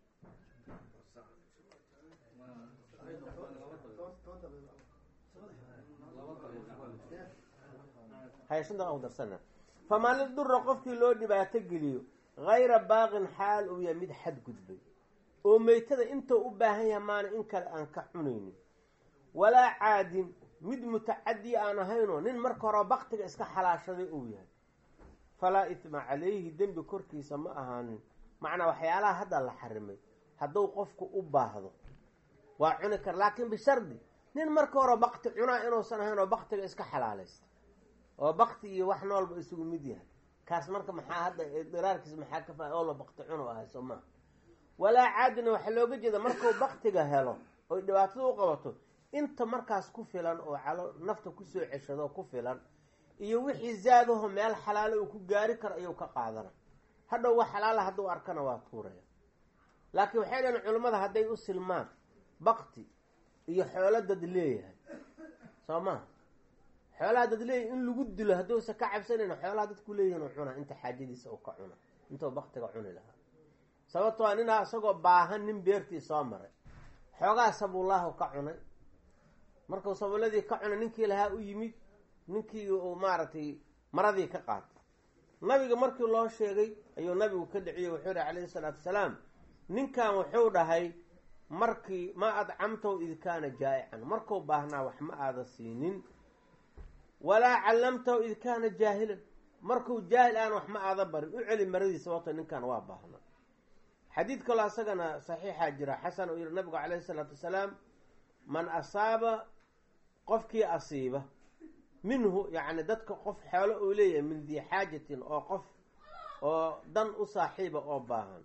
hay shan daqa ku darsana faman idura qofkii loo dhibaato geliyo hayra baaqin xaal uu yahay mid xadgudbay oo meytada intuu u baahan yahay maana in kale aan ka cunaynin walaa caadin mid mutacadi aan ahaynoo nin marka hore baktiga iska xalaashaday uu yahay falaa itma calayhi dembi korkiisa ma ahaanin macnaa waxyaalaha hadda la xarimay hadduu qofku u baahdo waa cuni kara laakiin bishardi nin marka hore bakti cunaa inuusan ahayn oo baktiga iska xalaalaysta oo bakti iyo wax noolba isugu mid yahay kaas marka maxaa hadda diraarkiis maxaa ka fa oo la bakti cuno ahay soo maha walaa caadina waxaa looga jeeda markuu baktiga helo oy dhibaatada u qabato inta markaas ku filan oo calo nafta kusoo ceshado ku filan iyo wixii zaadaho meel xalaalo uu ku gaari karo ayuu ka qaadana hadhow wax xalaala hadduu arkana waa tuuraya laakiin waxay dhahen culimmada hadday u silmaan bakti iyo xoolo dad leeyahay soo maha xoolaha dad leeyahay in lagu dilo hadduusa ka cabsanayn xoolaha dadku leeyihin u cuna inta xaajadiisa uu ka cuna intuu baktiga cuni lahaa sababto a ninaa isagoo baahan nin beertii soo maray xoogaa sabuullahu ka cunay markuu sabuuladii ka cunay ninkii lahaa u yimid ninkii uu maaragtay maradii ka qaatay nabiga markii loo sheegay ayuu nabigu ka dhiciyey wuxuu yihi calayhi salaatu wasalaam ninkan wuxuu dhahay markii ma adcamtahu id kaana jaa'ican markuu baahnaa wax ma aada siinin walaa callamtahu id kaana jaahilan markuu jaahil aan wax ma aada barin u celi maradii sababto ninkan waa baahnaa xadiid kaloo asagana saxiixaa jira xasan uu yihi nabigu calayhi salaatu wasalaam man asaaba qofkii asiiba minhu yacni dadka qof xoolo uu leeyahay min dii xaajatin oo qof oo dan u saaxiiba oo baahan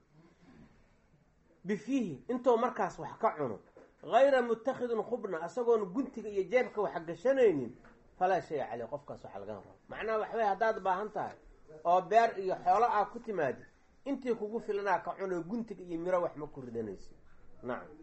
bifiihi intuu markaas wax ka cuno hayra mutakhidin khubna isagoon guntiga iyo jeebka wax gashanaynin falaa shaya caleyh qofkaas waxa laga rabo macnaha waxawey haddaad baahan tahay oo beer iyo xoolo aa ku timaadi intii kugu filanaa ka cuno guntiga iyo miro wax ma ku ridanaysi nacam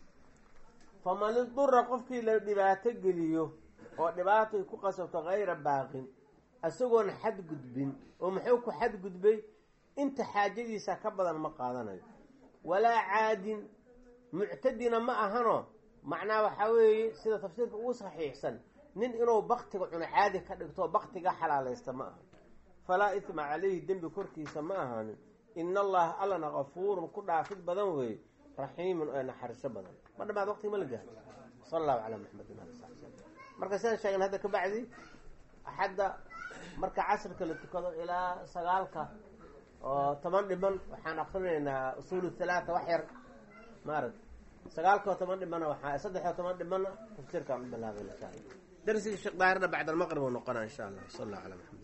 faman idura qofkii la dhibaato geliyo oo dhibaatay ku qasabto hayra baaqin isagoon xadgudbin oo muxuu ku xadgudbay inta xaajadiisa ka badan ma qaadanayo walaa caadin muctadina ma ahano macnaa waxaa weeye sida tafsiirka ugu saxiixsan nin inuu baktiga cuno caadi ka dhigto baktiga xalaalaysta ma aha falaa itma calayhi dembi korkiisa ma ahaanin ina allaha allana kafuurun ku dhaafid badan weeye raxiimun ee naxariso badan ma dhamaad waqtiga ma la gaaro sala allahu calaa maxamedin ali sali slam marka sidaan sheegen hadda kabacdi axadda marka casrka la tukado ilaa sagaalka oo toban dhiman waxaan akrinaynaa usuul halaata wax yar maarag sagaalka oo toban dhimana waxaa saddex oo toban dhimana tafsiirkaan u bilaabay insha allah darsigii sheekh daahirna bacd almaqrib uu noqonaa insha allah sal allah calaa maxamed